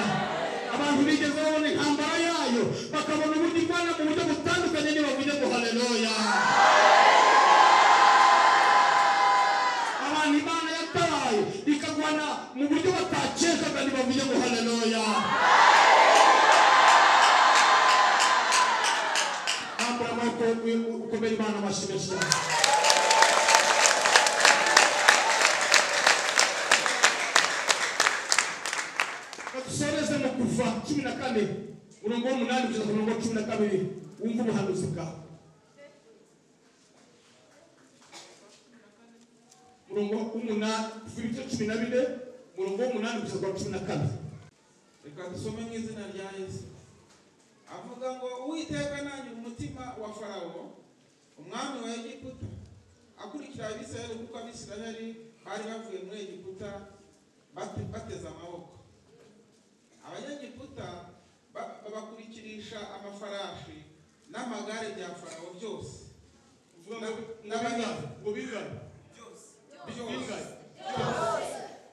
abantu bigeze babona intambara yayo bakabona uburyo irwana mu buryo butandukanye nibavuge ngo haleluya abantu imana yataye ikagwana mu buryo batakekaga nibavuge ngo haleluya hambura amaboko ukomere imana amashyi menshi cyane dusoreze mu kuva cumi na kane murongo w'umunani kugeza ku murongo wa cumi na kabiri wumva ubuhanuzi bwawe murongo w'umunani kuva ibice cumi na bine murongo w'umunani kugeza ku wa cumi na kane reka dusome mu izina rya yesu avuga ngo uwiteka nanyu umutima wa farawo umwami wa egiputa akurikira abisirayeli kuko abisirayeli bari bavuye muri egiputa bate- bateze amaboko abanyegiputa ba- babakurikirisha amafarashi n'amagare bya farawo byose uvuga ngo ngo bingane ngo bingane bingane byose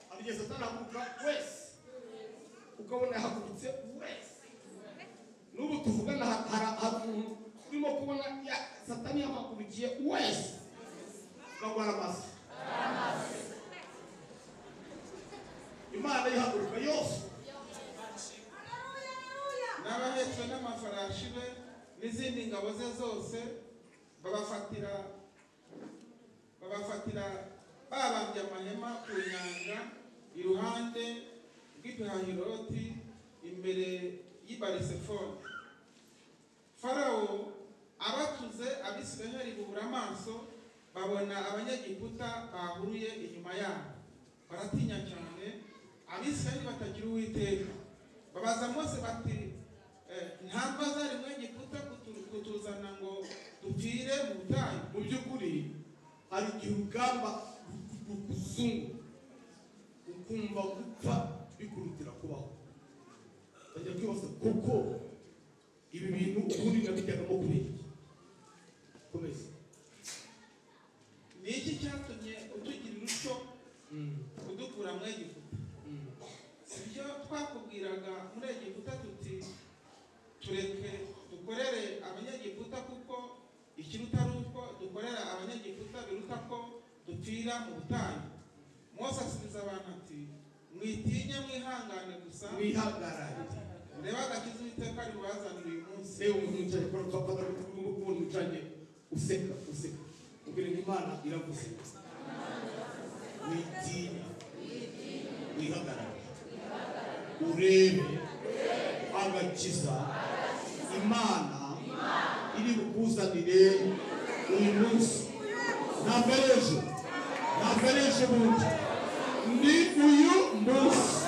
ari igihe satani avuga wese ukabona yahagurutse wese n'ubu tuvugana ha- hara- hari umuntu urimo kubona ya- satani yamuhagurukiye wese ukagwara amasa imana ihaguruka yose n'abahetse n'amafarashi be n'izindi ngabo ze zose babafatira babafatira babambye amahema ku nyanja iruhande rw'ipihahiroti imbere y'i barisefoni farawo abatuze abisiraheli bubura amaso babona abanyegiputa bahuruye inyuma yabo baratinya cyane abisiraheli batagira uwiteka babaza mose bati eh, ntabwo azari mwenyegiputa kutu- kutuzana ngo dupfire mu butayu mu by'ukuri hari igihe urugamba rukuzungu ukumva gupfa bikurutira kubaho bajya kwibaza kuko ibi bintu ubundi nabijyagamo kurenge komeza ni iki cyatumye utugira utyo kudukura mu egiputa si byo twakubwiraga muri egiputa tuti tureke dukorere abanyegiputa kuko ikiruta ari uko dukorera abanyegiputa biruta ko dupfira mu butayu mose asubiza abantu ati mwitinye mwihangane gusa mwihagarare murebe agakiza uwiteka ari bubazanire uyu munsi se umuntu wicaye kwa papa na umuntu wicaye useka useka ubwira ngo imana iravuze witinya wihagarare urebe agakiza imana iri bukuzanire uyu munsi ntabwo ari ejo ntabwo ari ejo bundi ni uyu munsi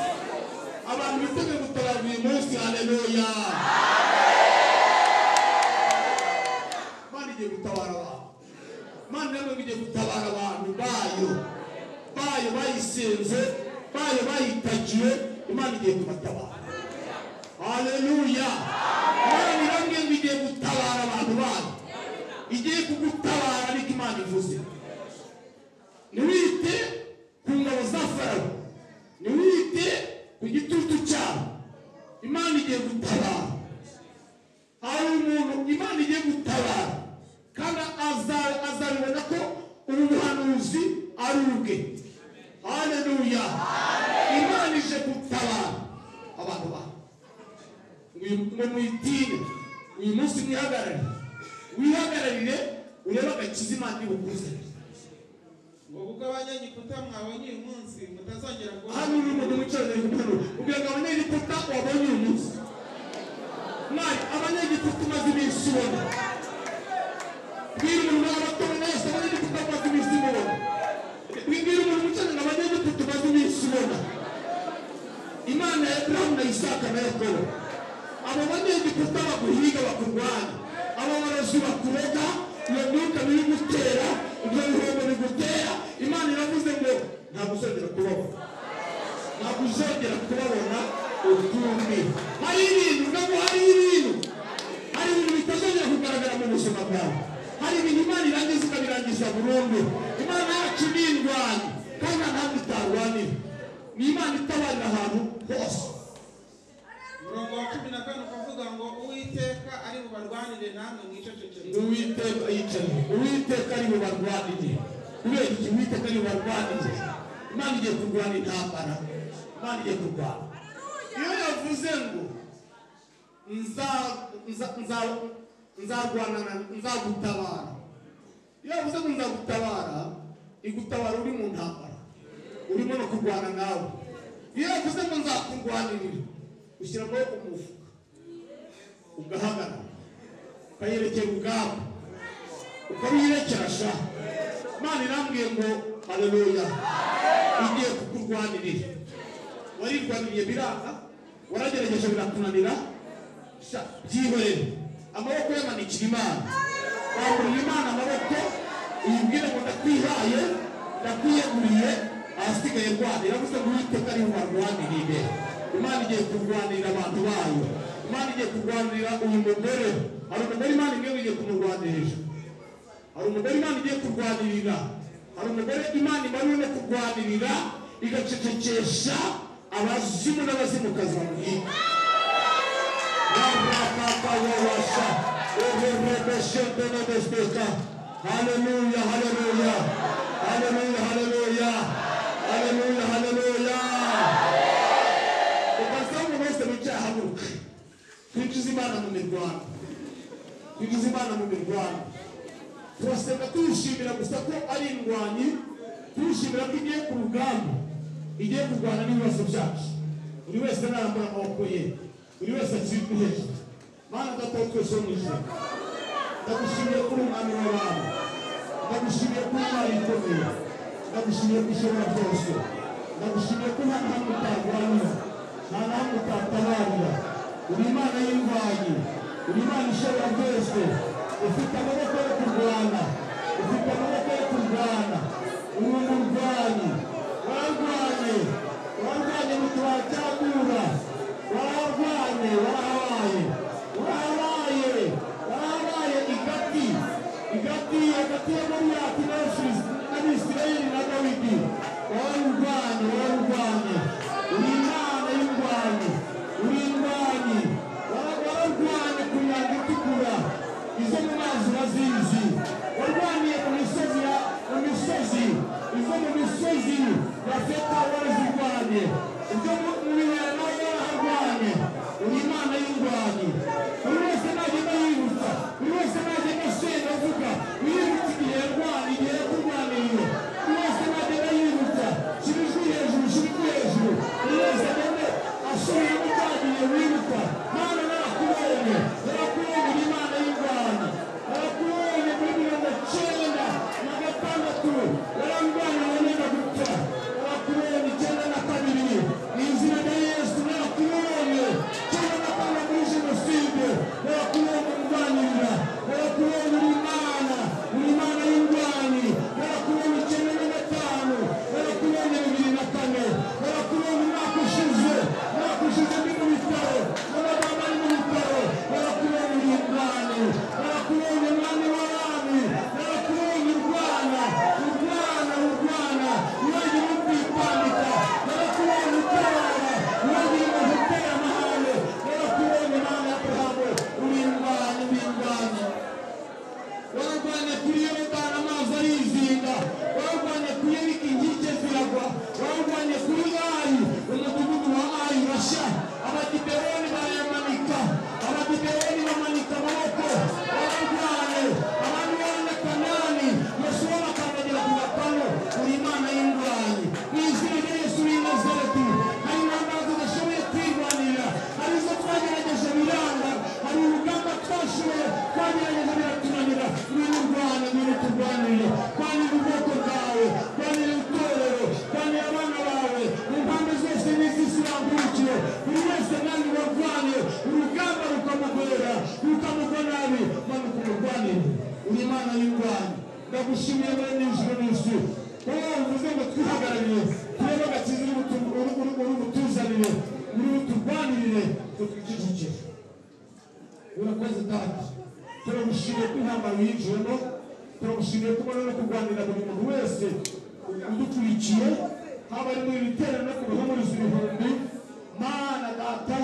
abantu bitabiriye gutabara uyu munsi haleluya Imana igiye gutabara abantu Imana rero igiye gutabara abantu bayo bayo bayisenze bayo bayitakiye Imana igiye kubatabara haleluya Imana irambwiye ngo igiye gutabara abantu bayo igiye kugutabara ariko Imana ivuze ntiwite ku ngabo za farawo ntiwite ku gitutu cyabo imana igiye gutabara hari umuntu imana igiye gutabara kandi aza- azabibona ko ubu buhanuzi ari ubwe haleluya imana ije gutabara abantu bawe ngo mwitire uyu munsi mwihagararire wihagararire urebe agakiza imana iri bukuzanire ubwo abanyegiputa mwabonye uyu munsi mutazongera hano uri umuntu wicaranye ku ntebe kugira ngo abanyegiputa wabonye uyu munsi mwari abanyegiputa umaze iminsi ubona bwira umuntu abatora wese abanyegiputa umaze iminsi ubona bwira umuntu wicaranye abanyegiputa umaze iminsi ubona imana ya burahamu na isaka na yakobo abo banyegiputa baguhiga bakurwanya abo barazi bakuroga iyo myuka birigutera ibyo bihombo bigutera imana iravuze ngo ntabwo uzongera kubabona ntabwo uzongera kubabona ukundi hari ibintu ntabwo hari ibintu hari ibintu bitazongera kugaragara mu buzima bwawe hari ibintu imana irangiza ikabirangiza burundu imana yacu ni indwanyi kandi nta ntabwo itarwanira ni imana itabarira ahantu hose umurongo wa cumi na kane ukavuga ngo uwiteka ari bubarwanire namwe mwicecekere uwiteka yicaye uwiteka ari mu barwanire kubera iki uwiteka ari mu barwanire imana igiye kurwana intambara imana igiye kurwana iyo yavuze ngo nza- nza- nza- nzarwanana nzagutabara iyo yavuze ngo nzagutabara igutabara uri mu ntambara urimo no kurwana nawe iyo yavuze ngo nzakurwanirira ushyira amaboko mu mufuka ugahagarara ukayerekera ubwabo ukabiyerekerasha imana irambwiye ngo haleluya igiye kukurwanirira warirwaniriye biranga waragerageje birakunanira sha byihorere amaboko yamanikira imana wagurira imana amaboko uyibwire ngo ndakwihaye ndakwiyeguriye ahasigaye rwana iravuze ngo uwiteka ari bubarwanirire imana igiye kurwanirira abantu bayo imana igiye kurwanirira uyu mugore hari umugore imana imwe ngo igiye kumurwanirira hari umugore imana igiye kurwanirira hari umugore imana imarira no kurwanirira igacecekesha abazimu n'abazimukazi bamuhiga Rabakakawawasha, Oberebeshebenebesbeka. Hallelujah, hallelujah, hallelujah, hallelujah, hallelujah, hallelujah. Ubazamu bose bicaye haguruka. Twinjize Imana mu mirwano. Twinjize Imana mu mirwano. Turasenga tuyishimira gusa ko ari indwanyi, tuyishimira ko igiye ku rugamba, igiye kurwana n'ibibazo byacu. Buri wese arambura amaboko ye buri wese atsindwe mana data twese wo mu ijuru ndagushimiye kuri umwami w'abantu ndagushimiye kuri umwami ukomeye ndagushimiye ko ushobora byose ndagushimiye ko nta nahamwe utaguhamya nta nahamwe utatabarira uri imana y'indwanyi uri imana ishobora byose ufite amaboko yo kurwana ufite amaboko yo kurwana uri umurwanyi wararwanye wararwanye mu tubari cyagura wararwanye warahabaye warahabaye warahabaye igati igati hagati ya goliyati n'abisirayeli na dawidi wararwanye wararwanye uri imana y'indwanyi uri indwanyi Wara- wararwanye ku nyanja itukura izo mu mazi bazizi warwaniye mu misozi ya mu misozi izo mu misozi ya feta warazirwanye ibyo mu- mu bibaya nawe waraharwanye uri imana y'indwanyi buri wese nagenda yibutsa buri wese nagenda asenga avuga yibutsa igihe yarwanye igihe yakurwaniriye buri wese nagenda yibutsa shira ijwi hejuru shira ijwi hejuru buri wese agende asubiramo cyagihe wibuka mana narakubonye narakubonye uri imana y'indwanyi narakubonye muri mirongo cyenda na gatandatu warandwanya wanyenda gupfa narakubonye icyenda na kabiri mu izina rya yesu narakubonye cyenda na kane muri jenoside narakubonye urwanirira narakubonye uri imana uri imana y'indwanyi narakubonye icyenda na gatanu narakubonye bibiri na kane narakubonye umwaka ushize umwaka ushize ndi mu bitaro n'abaganga bari mu bitaro narakubonye uri indwanyi narakubonye umwami w'abami narakubonye urwana urwana urwana uragira ubwitambika narakubonye utabara uragira umuntu uteye amahane narakubonye imana y'abrahamu uri indwanyi uri indwanyi warwanya kuri yorodani amazi arizinga warwanya kuri yeriko inkike ziragwa warwanya kuri ayi umudugudu wa ayi basha abagibewoni barayamanika abagibewoni bamanika amaboko bararwanye abandi barana kanani yosuwa bakandagira ku gapano uri imana y'indwanyi mu izina rya yesu w'i nazareti hari intambara tudashoboye kwirwanira hari izo twagerageje biranga hari urugamba twashoboye twagerageje biratunanira n'urwana n'uruturwanire twanira ubwoko bwawe twanira itorero twanira abana bawe mu mpande zose n'isi zirangurukiye buri wese nange urarwanye urugamba rukamugora rukamugwa nabi manuka umurwanire uri imana y'urwanyi ndagushimiye muri nijoro n'isi wowe uvuze ngo twihagarariye turebe agakiza uri butu- uri- uri- uri butuzanire uri buturwanirire tutwikijukire urakoze data turagushimiye ko intambara yinjiyemo turagushimiye ko ubona no kurwanira buri muntu wese udukurikiye haba ari muri ibitero no kubihumuriza ibihumbi mana data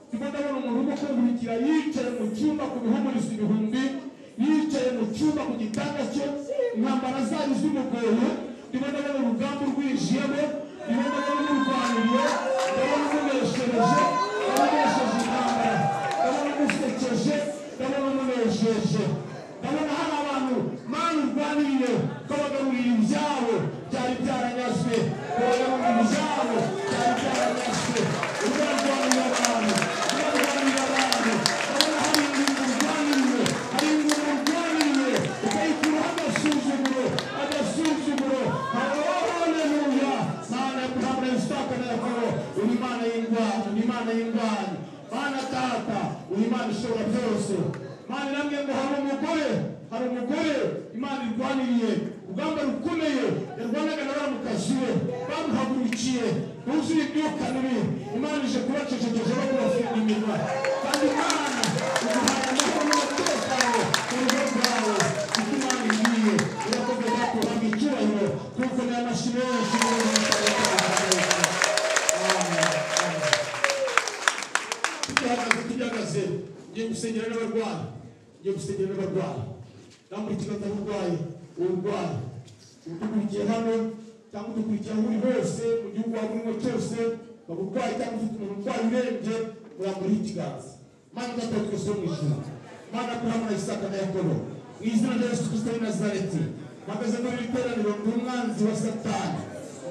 ndimo ndabona umuntu urimo kunkurikira yicaye mu cyumba ku bihumuriza ibihumbi yicaye mu cyumba ku gitanda cye intambara zari zimugoye ndimo ndabona urugamba urwijiyemo ndimo ndabona umurwaniriye ndabona umuneshereje ndabonesheje intambara ndabona umusekeje ndabona umunejeje ndabona hari abantu mana urwaniriye ukabagarurira ibyabo byari byaranyazwe ukabagarurira ibyabo byari byaranyazwe urwanirira abantu urwanirira abantu ndabona hari ingingo urwaniriye hari ingingo urwaniriye ukayikuraho agasuzuguro agasuzuguro haleluya mana yakuhamura yisitaka na yakobo uri imana y'indwanyi uri imana y'indwanyi mana tata uri imana ishobora byose mana namwe ngo hari umugore hari umugore imana irwaniriye urugamba rukomeye yarwanaga na bamukazi we bamuhagurukiye buzuye ibyuka bibi imana ije kubacecekeje no kubafunga iminwa kandi imana iguhaye amahoro n'umutekano mu rugo rwawe kuko imana igiye irakoze data uhabwa icyubahiro kuko ni amashyi menshi n'ibindi bitandukanye Amen. gusengera n'abarwayi njya gusengera n'abarwayi nawe muri kigali urwaye urwaye udukurikiye hano cyangwa udukurikiye aho uri hose mu gihugu waba urimo cyose waba urwaye cyangwa ufite umuntu urwaye urembye muramuriho ikiganza mana igatatu twese wo mu ijuru mana kurama na isaka na yakobo mu izina rya yesu kirisito w'i nazareti mpagaze muri iri teraniro ndi umwanzi wa satani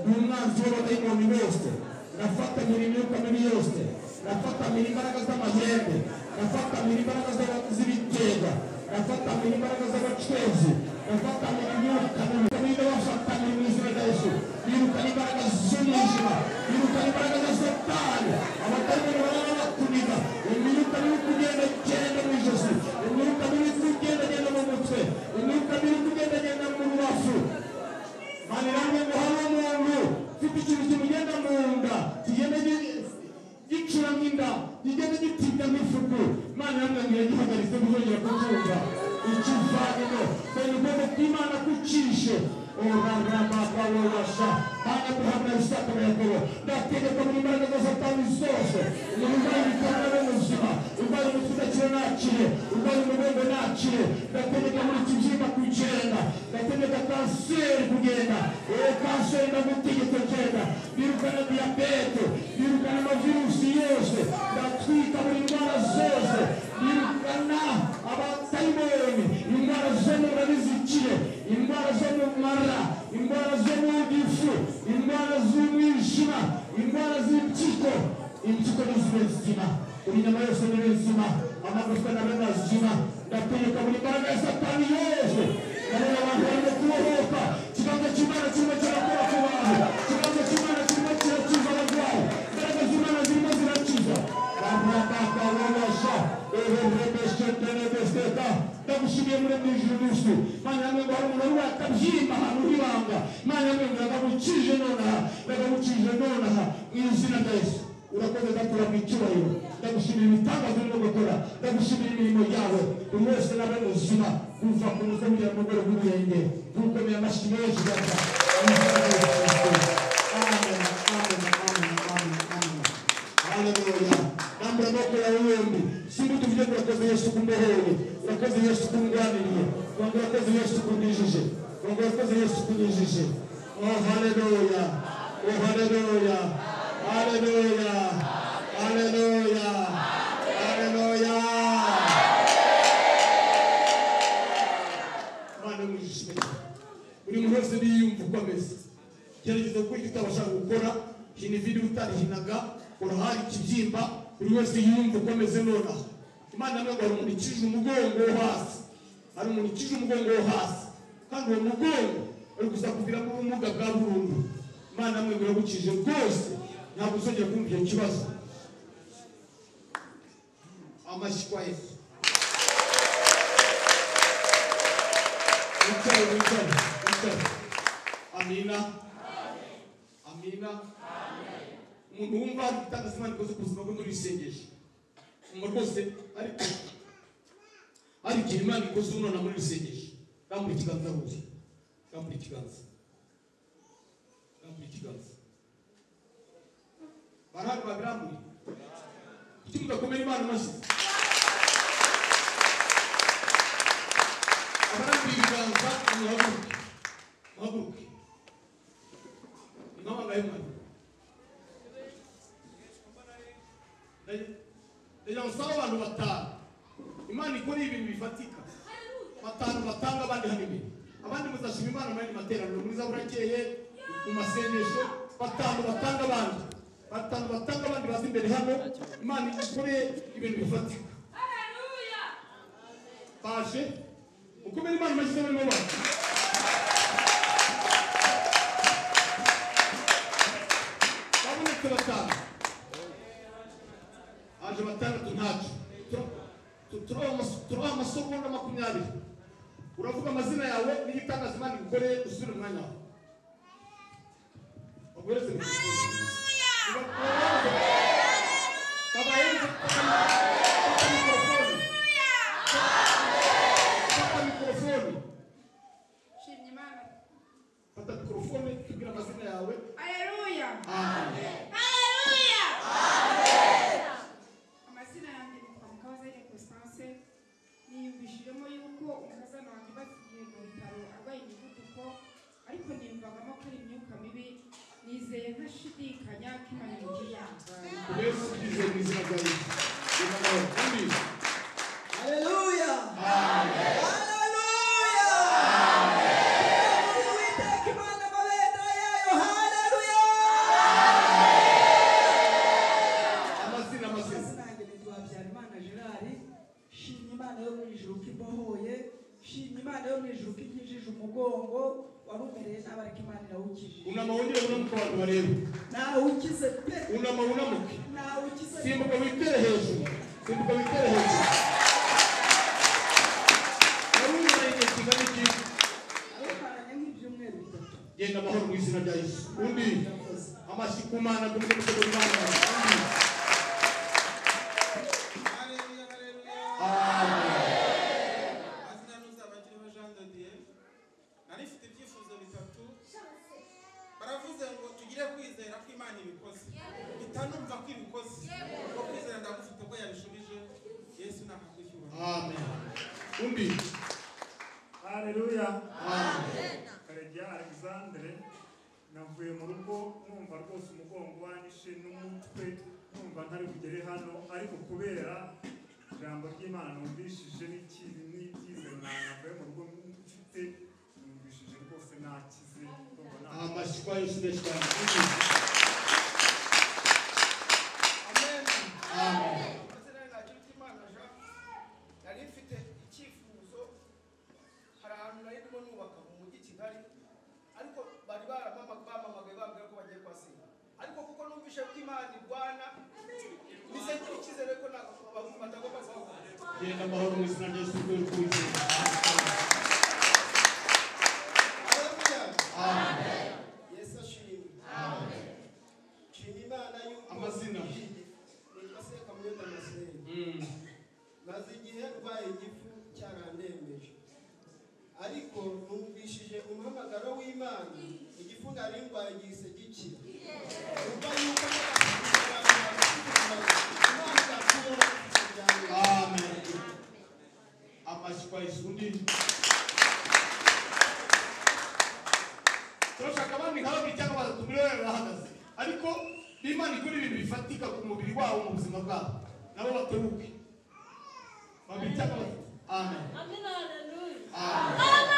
ndi umwanzi w'abadayimoni bose nafata miri imyuka mibi yose nafata miri imbaraga z'amahembe nafata miri imbaraga z'aba- z'ibitega nafata miri imbaraga z'abacezi nafata miri imyuka mibi niba bafatanye mu izina rya yesu birukana imbaraga z'umwijima birukana imbaraga za satani abatayimoni baraba bakuniga imyuka mibi kugenda genda mu ijosi imyuka mibi kugenda genda mu mutwe imyuka mibi kugenda genda mu rubavu manirane ngo habe umuntu ufite ikintu kimugenda mu nda kigenda gi- gicura nk'inda kigenda gitinda nk'ifuku manirane ngo iragihagaritse ntuzongera kubyumva ikivanino dore ubwoko bw'imana kucishe orarabakawabasha hana guhamya isaka na yakobo ndategeka mu imbaraga za satani zose umuntu urwaye ibikorwa n'ubuzima urwaye umutwe udakira nakire urwaye umugongo nakire ndategeka muri iki byuma kugenda ndategeka kanseri kugenda eee kanseri ndagutegeka genda birukana diyabete birukana amavirusi yose ndatwika buri ndwara zose birukana abatayibonye indwara zo mu nda n'izikire indwara zo mu mara indwara zo mu gifu indwara z'umwijima indwara z'impyiko impyiko ni zibe zima buri nyama yose nibe zima amagufwa na bene azima ndategeka buri mbaraga ya satani yose ndabona abantu barimo kubohoka ikibanza cy'imana kirimo kirakora ku bantu ikibanza cy'imana kirimo kirakiza abarwayi imbaraga z'imana zirimo zirakiza barabakababasha ererebesheterebeseka ndagushimiye muri mu ijuru n'isi mana yamwe ngo hari umuntu uri wakabyimba ahantu h'ibanga mana yamwe ngo ndagabukije nonaha ndagabukije nonaha mu izina rya yesu urakoze ndakura mu icyubahiro ndagushimira ibitangazo urimo gukora ndagushimira imirimo yawe buri wese nawe muzima kuva ku mutwe kugera ku rwego rw'ibirenge kurukomera amashyi menshi gata amen amen amen amen amen haleluya nambe amaboko yawe yombi simba tuvuge ko urakoze yesu kumbohoye urakoze yesu kumwaniriye rwanda urakoze yesu kunyijije rwanda urakoze yesu kunyijije oh haleluya oh haleluya haleluya haleluya haleluya imana imujijije buri muntu wese niyumva uko ameze icyerekezo kuri icyo utabasha gukora hina ibiri utarihinaga urahari ikibyimba buri wese yumva uko ameze nonaha imana nawe ngo hari umuntu ikije umugongo wo hasi hari umuntu ikije umugongo wo hasi kandi uwo mugongo uri gusa kuvira ku bumuga bwa burundu imana nawe ngo iragukije rwose ntabwo uzongera kumva icyo kibazo amashyi kwa yesu wicare wicare wicare amina amina umuntu wumva ari gutanga imana ikoze ku buzima bwe muri isengesho umuntu wese ariko ariko imana ikoze umwana muri isengesho rambura ikiganza huye rambura ikiganza rambura ikiganza barahari babirambuye kuki mudakomera imana amashyi abarambuye ibiganza muhaguruke muhaguruke impamvu ndayimara ndagira ngo usabe abantu batanu imana ikora ibintu bifatika batanu batanga abandi hano imbere abandi muzashima imana mu yandi materaniro muri za burakeye mu masengesho batanu batanga abandi batanu batanga abandi baza imbere hano imana ikore ibintu bifatika baje mukomere imana amashyi barimo bana babonetse batanu aje batandatu ntacyo Tur- turaha amas- turaha amasogonda makumyabiri uravuga amazina yawe n'igitangaza imana igukoreye usubire umwanya wawe baguhereze mikorofone babayenze fata mikorofone fata mikorofone fata mikorofone tubwire amazina yawe Haleluya. amen Haleluya. Amazina yange ni kwa mkazi ya Constance gushidikanya kimanye mu kiganza yesu ukize mu izina rya yesu reka nawe undi Haleluya. Haleluya. Mungu witeka Imana mabendera yayo. Haleluya. amazina amazina Abasinangirizwa Habyarimana Gerard, shimye Imana yo mu ijuru ko ibohoye, shimye Imana yo mu ijuru ko ikijije umugongo, warumereye nabi ariko Imana irawukijije. unama wongere unamuke abantu barebe Nawe ukize pe, unama unamuke nawe ukize pe. simbuka witere hejuru simbuka witere hejuru wari umara igihe kingana iki Abamaranye nk'ibyumweru bitatu. genda amahoro mu izina rya yesu undi amashyi ku mana ku mutwe ku mana undi Haleluya, haleluya. Amazina y'uzaba akiriho Jean de Dieu. Nari mfite ibyifuzo bitatu. Baravuze ngo tugire kwizera ko Imana ibikoze. Bitanumva ko ibikoze. Ubwo kwizera ndagufite ubwo yabishubije. Yesu nakagucyura. amen undi Haleluya. amen Karegeya Alexandre navuye mu rugo numva rwose umugongo wanyishe n'umutwe numva ntari bugere hano ariko kubera ijambo ry'Imana numvishije n'ikibi n'ibyizere na- navuye mu rugo mfite numvishije rwose nakize ndumva nakize. amashyi kwa yesu menshi cyane undi Amen. amen Ndetse nari nagira uti Imana ja, nari mfite icyifuzo hari ahantu nari ndimo nubaka mu mujyi i Kigali ariko bari baramama- bampamagaye bambwira ko bagiye kuhasinya ariko kuko numvise ko Imana irwana nize ngira icyizere ko ntabwo abantu batagomba kuhakora genda amahoro mu izina rya yesu rwego rw'ubuzima Haleluya. Yesu ashimwe nshima Imana y'uko Amazina. igiye. nitwa Sekamuyonga Marcel. Mm. maze igihe ndwaye igifu cyarandembeje ariko numvishije umuhamagaro w'imana igifu nari ndwaye gihise gikira umva yuko Imana izakura umuryango wawe. amen amashyi kwa yesu undi turashaka abandi nk'ababiri cyangwa batatu muri wewe bahagaze ariko n'imana ikora ibintu bifatika ku mubiri wabo mu buzima bwabo nabo bateruke babiri cyangwa batatu amen Amen, hallelujah. amen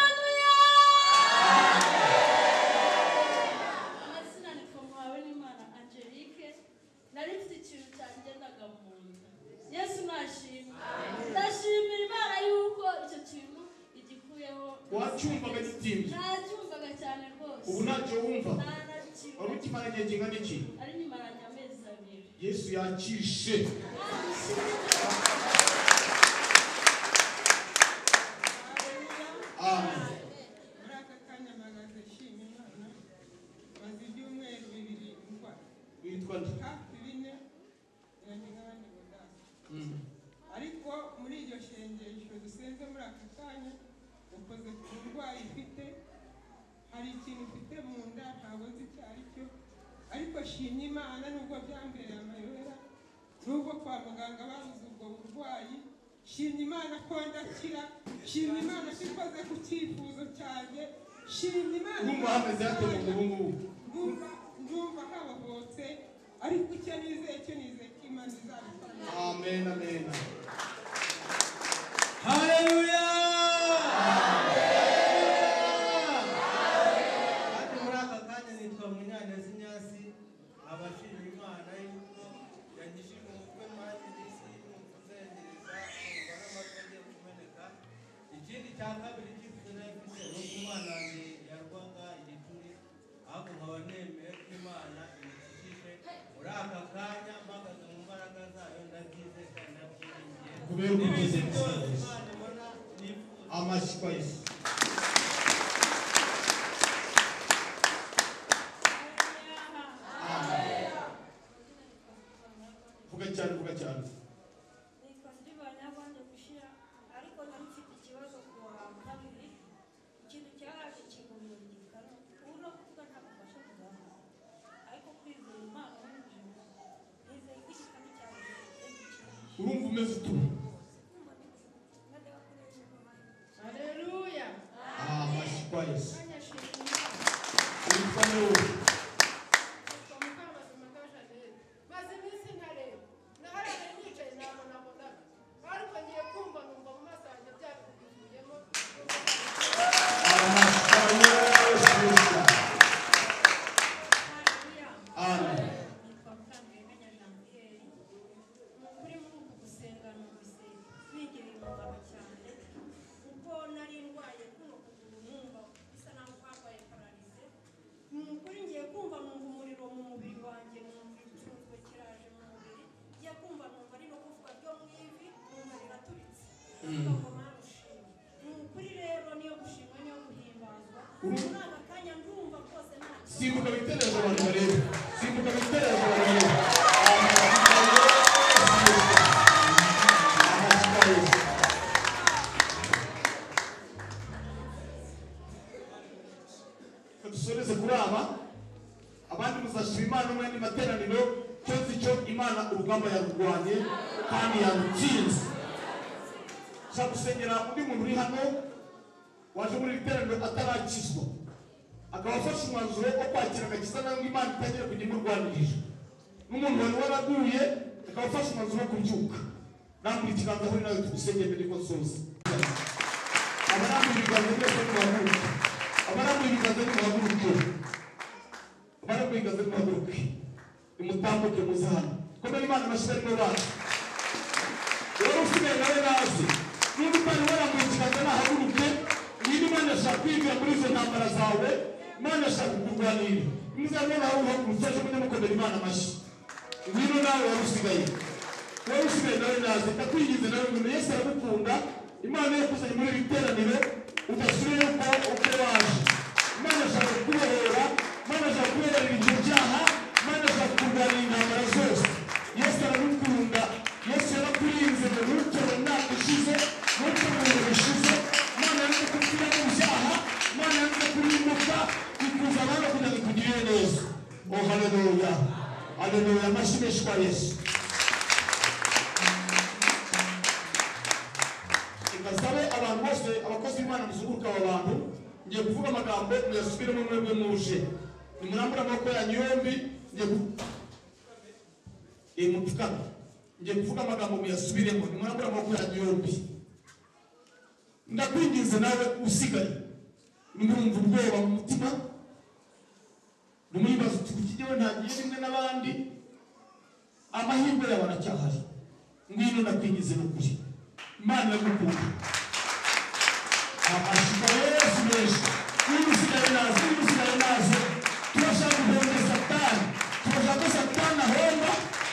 Amazina ni Komhawenimana Angelique. Nari mfite ikintu cyangendaga mu nda. Yesu nashimye. Ndashimira Imana yuko icyo kintu igikuyeho. wacyumvaga gitinze Nacyumvaga cyane rwose. ubu ntacyo wumva wari Naracyumvaga. ukimara igihe kingana iki Ari nyimaranye amezi abiri. yesu yakishe Hallelujah. amen muri aka kanya mpagaze nshima imana maze ibyumweru bibiri ndwara witwa nde hafi bine yanjye nk'abandi badasa Mm. ariko muri iryo shengesho dusenze muri aka kanya ukoze ku burwayi mfite hari ikintu mfite mu nda ntabwo nzi icyo ari cyo ariko shimye imana nubwo byambereye amayobera nubwo kwa muganga babuze ubwo burwayi shimye imana ko ndakira shimye imana ko ikoze ku cyifuzo cyanjye shimye imana urumva hameze hate mu ubu ngubu ndumva ndumva habohotse ariko icyo nizeye cyo nizeye ko imana izabikora amen amen Haleluya. kandi muri aka kanya nitwa munyaneza inyasi aba ashima imana yuko yagishije umutwe nanjye n'isi yumva uzengereza kumva n'amata agiye kumeneka ikindi cya kabiri cy'ifu nari mfite ni uko umwana wanjye yarwaga igituri ahubwo nkaba nemeye ko imana imukijije muri aka kanya mpagaze mu mbaraga zayo ndabyize kandi ndabyiringiye kubera ubugizi n'ibindi byose imana ibona nifuza amashyi kwa yesu vuga cyane vuga cyane Nitwa Ndibana yabanje gushira ariko nari mfite ikibazo ku wa kabiri ikintu cyaraje kingumurika ubu no kuvuga nta bufasha kuzamuka ariko kwizera Imana n'ubuzima nizeye ko igikamyo cyawe kizagukiza. urumva umeze utuma Kumva neza, kandi bakoresha umuhanda. haleluya amashyi kwa yesu kanya shimye imana witwa nde wowe Kwa mukara materaniro cyose icyo imana urugamba yarurwanye kandi yarutsinze nshaka gusengera undi muntu uri hano waje muri iri teraniro atarakizwa akaba afashe umwanzuro wo kwakira agakiza nangwa imana itangira kujya imurwanirira n'umuntu wari waraguye akaba afashe umwanzuro wo kubyuka nambuye ikiganza ahuri nawe tugusengere mbere yuko nsoza abarambuye ibiganza byose muhaguruke abarambuye ibiganza muhaguruke abarambuye ibiganza muhaguruke nimutambuke muze hano komera imana amashyi arimo bacu rero usigaye nawe nazi niba utari warambuye ikiganza nahaguruke niba imana ashaka kwinjira muri izo ntambara zawe imana ashaka kurwanira imuzabona nawe uhagurutse aje munyamukomera imana amashyi ngwino nawe wari usigaye wowe usigaye nawe naze ndakwigize nawe ngo yesu aramukunda imana yakuzanye muri iri teraniro udasubire uko uko waje imana ashaka kukubohora imana ashaka kukubohorera ibyo byaha imana ashaka kurwanya intambara zose yesu aramukunda yesu yarakurinze ngo ntukore umwaka ushize ntukore ibintu bishize imana yanze kugira mu byaha imana yanze kurimbuka ikuza abana kugira ngo ikugirire neza o haleluya haleluya amashyi menshi kwa yesu ngasabe abantu bose abakozi b'imana muzunguruka aba bantu ngiye kuvuga amagambo muyasubiremo mwebwe muje nimurambure amaboko yanyu yombi ngiye ku- Eh, mupfukame ngiye kuvuga amagambo muyasubiremo nimurambure amaboko yanyu yombi ndakwinginze nawe usigaye numva ubwoba mu mutima numuyibaza uti kuki jyewe ntagiye rimwe n'abandi amahirwe yawe aracyahari ngwino ndakwinginze n'ukuri imana iragukunda amashusho ya yesu menshi niba usigaye naze niba usigaye naze turashaka guhomba satani turashaka ko satani ahomba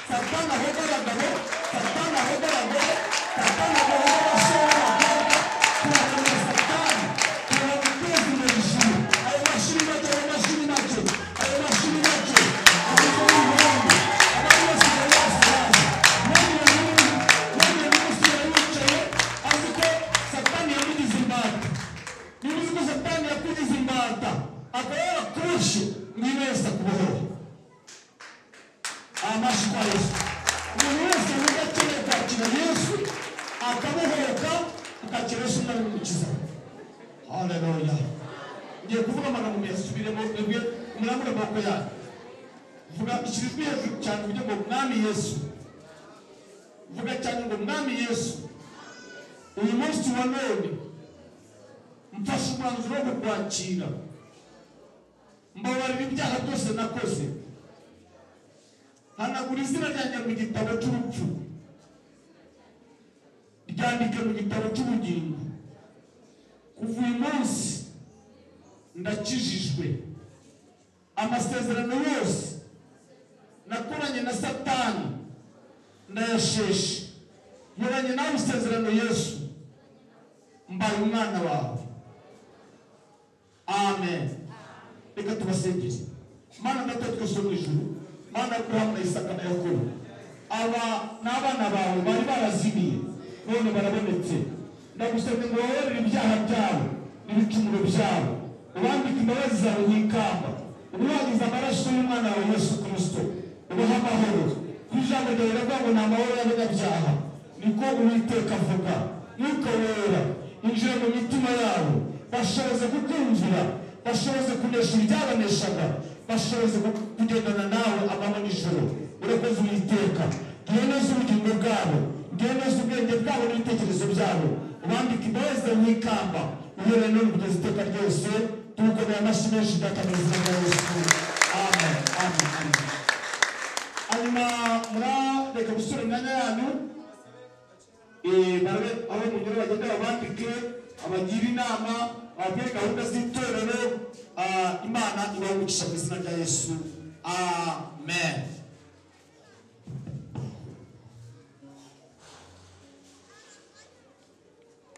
satani ahomba abagabo satani ahomba abagore satani ahomba abasore n'abakobwa turahomba satani turaguteza imbere ishuri ayo mashuri make ayo mashuri make ayo mashuri make ayo mashuri make Hallelujah. Ngiye kuvuga amagambo muyasubiremo mwebwe murambure amaboko yanyu vuga ikirizwi hejuru cyane uvuge ngo mwami yesu vuga cyane ngo mwami yesu uyu munsi wa none mfashe umwanzuro wo kukwakira mbabarira ibyaha byose nakoze hanagura izina ryanjye mu gitabo cy'urupfu ryandike mu gitabo cy'ubugingo kuva uyu munsi ndakijijwe amasezerano yose nakoranye na satani ndayasheshe nkoranye nawe isezerano yesu mbaye umwana wawe amen reka tubasengere mana data twese wo mu ijuru mana aburahamu na isaka na yakobo aba ni abana bawe bari barazimiye none barabonetse ndagusabye ngo woherere ibyaha byawe n'ibicumuro byawe ubambike imbabazi zawe wikamba ubuhagize amaraso y'umwana wawe yesu kirisito ubaha amahoro ku ijambo ryawe riravuga ngo ni amahoro y'abanyabyaha niko uwiteka avuga mwuka wera injira mu mitima yabo bashoboze kukumvira bashoboze kunesha ibyabaneshaga bashoboze ku- kugendana nawe amanywa n'ijoro urakoze uwiteka tuhe neza ubugingo bwabo tuhe neza ubwenge bwabo n'ibitekerezo byabo ubambike imbabazi zawe wikamba uhereye none kugeza iteka ryose tugukomeye amashyi menshi data mu izina rya yesu amen amen amen hanyuma murareka gusura imyanya yanyu Eh, barabe aho munyura bagenda babandike abagira inama ababwire gahunda z'itorero ah, imana ibahumukisha mu izina rya yesu amen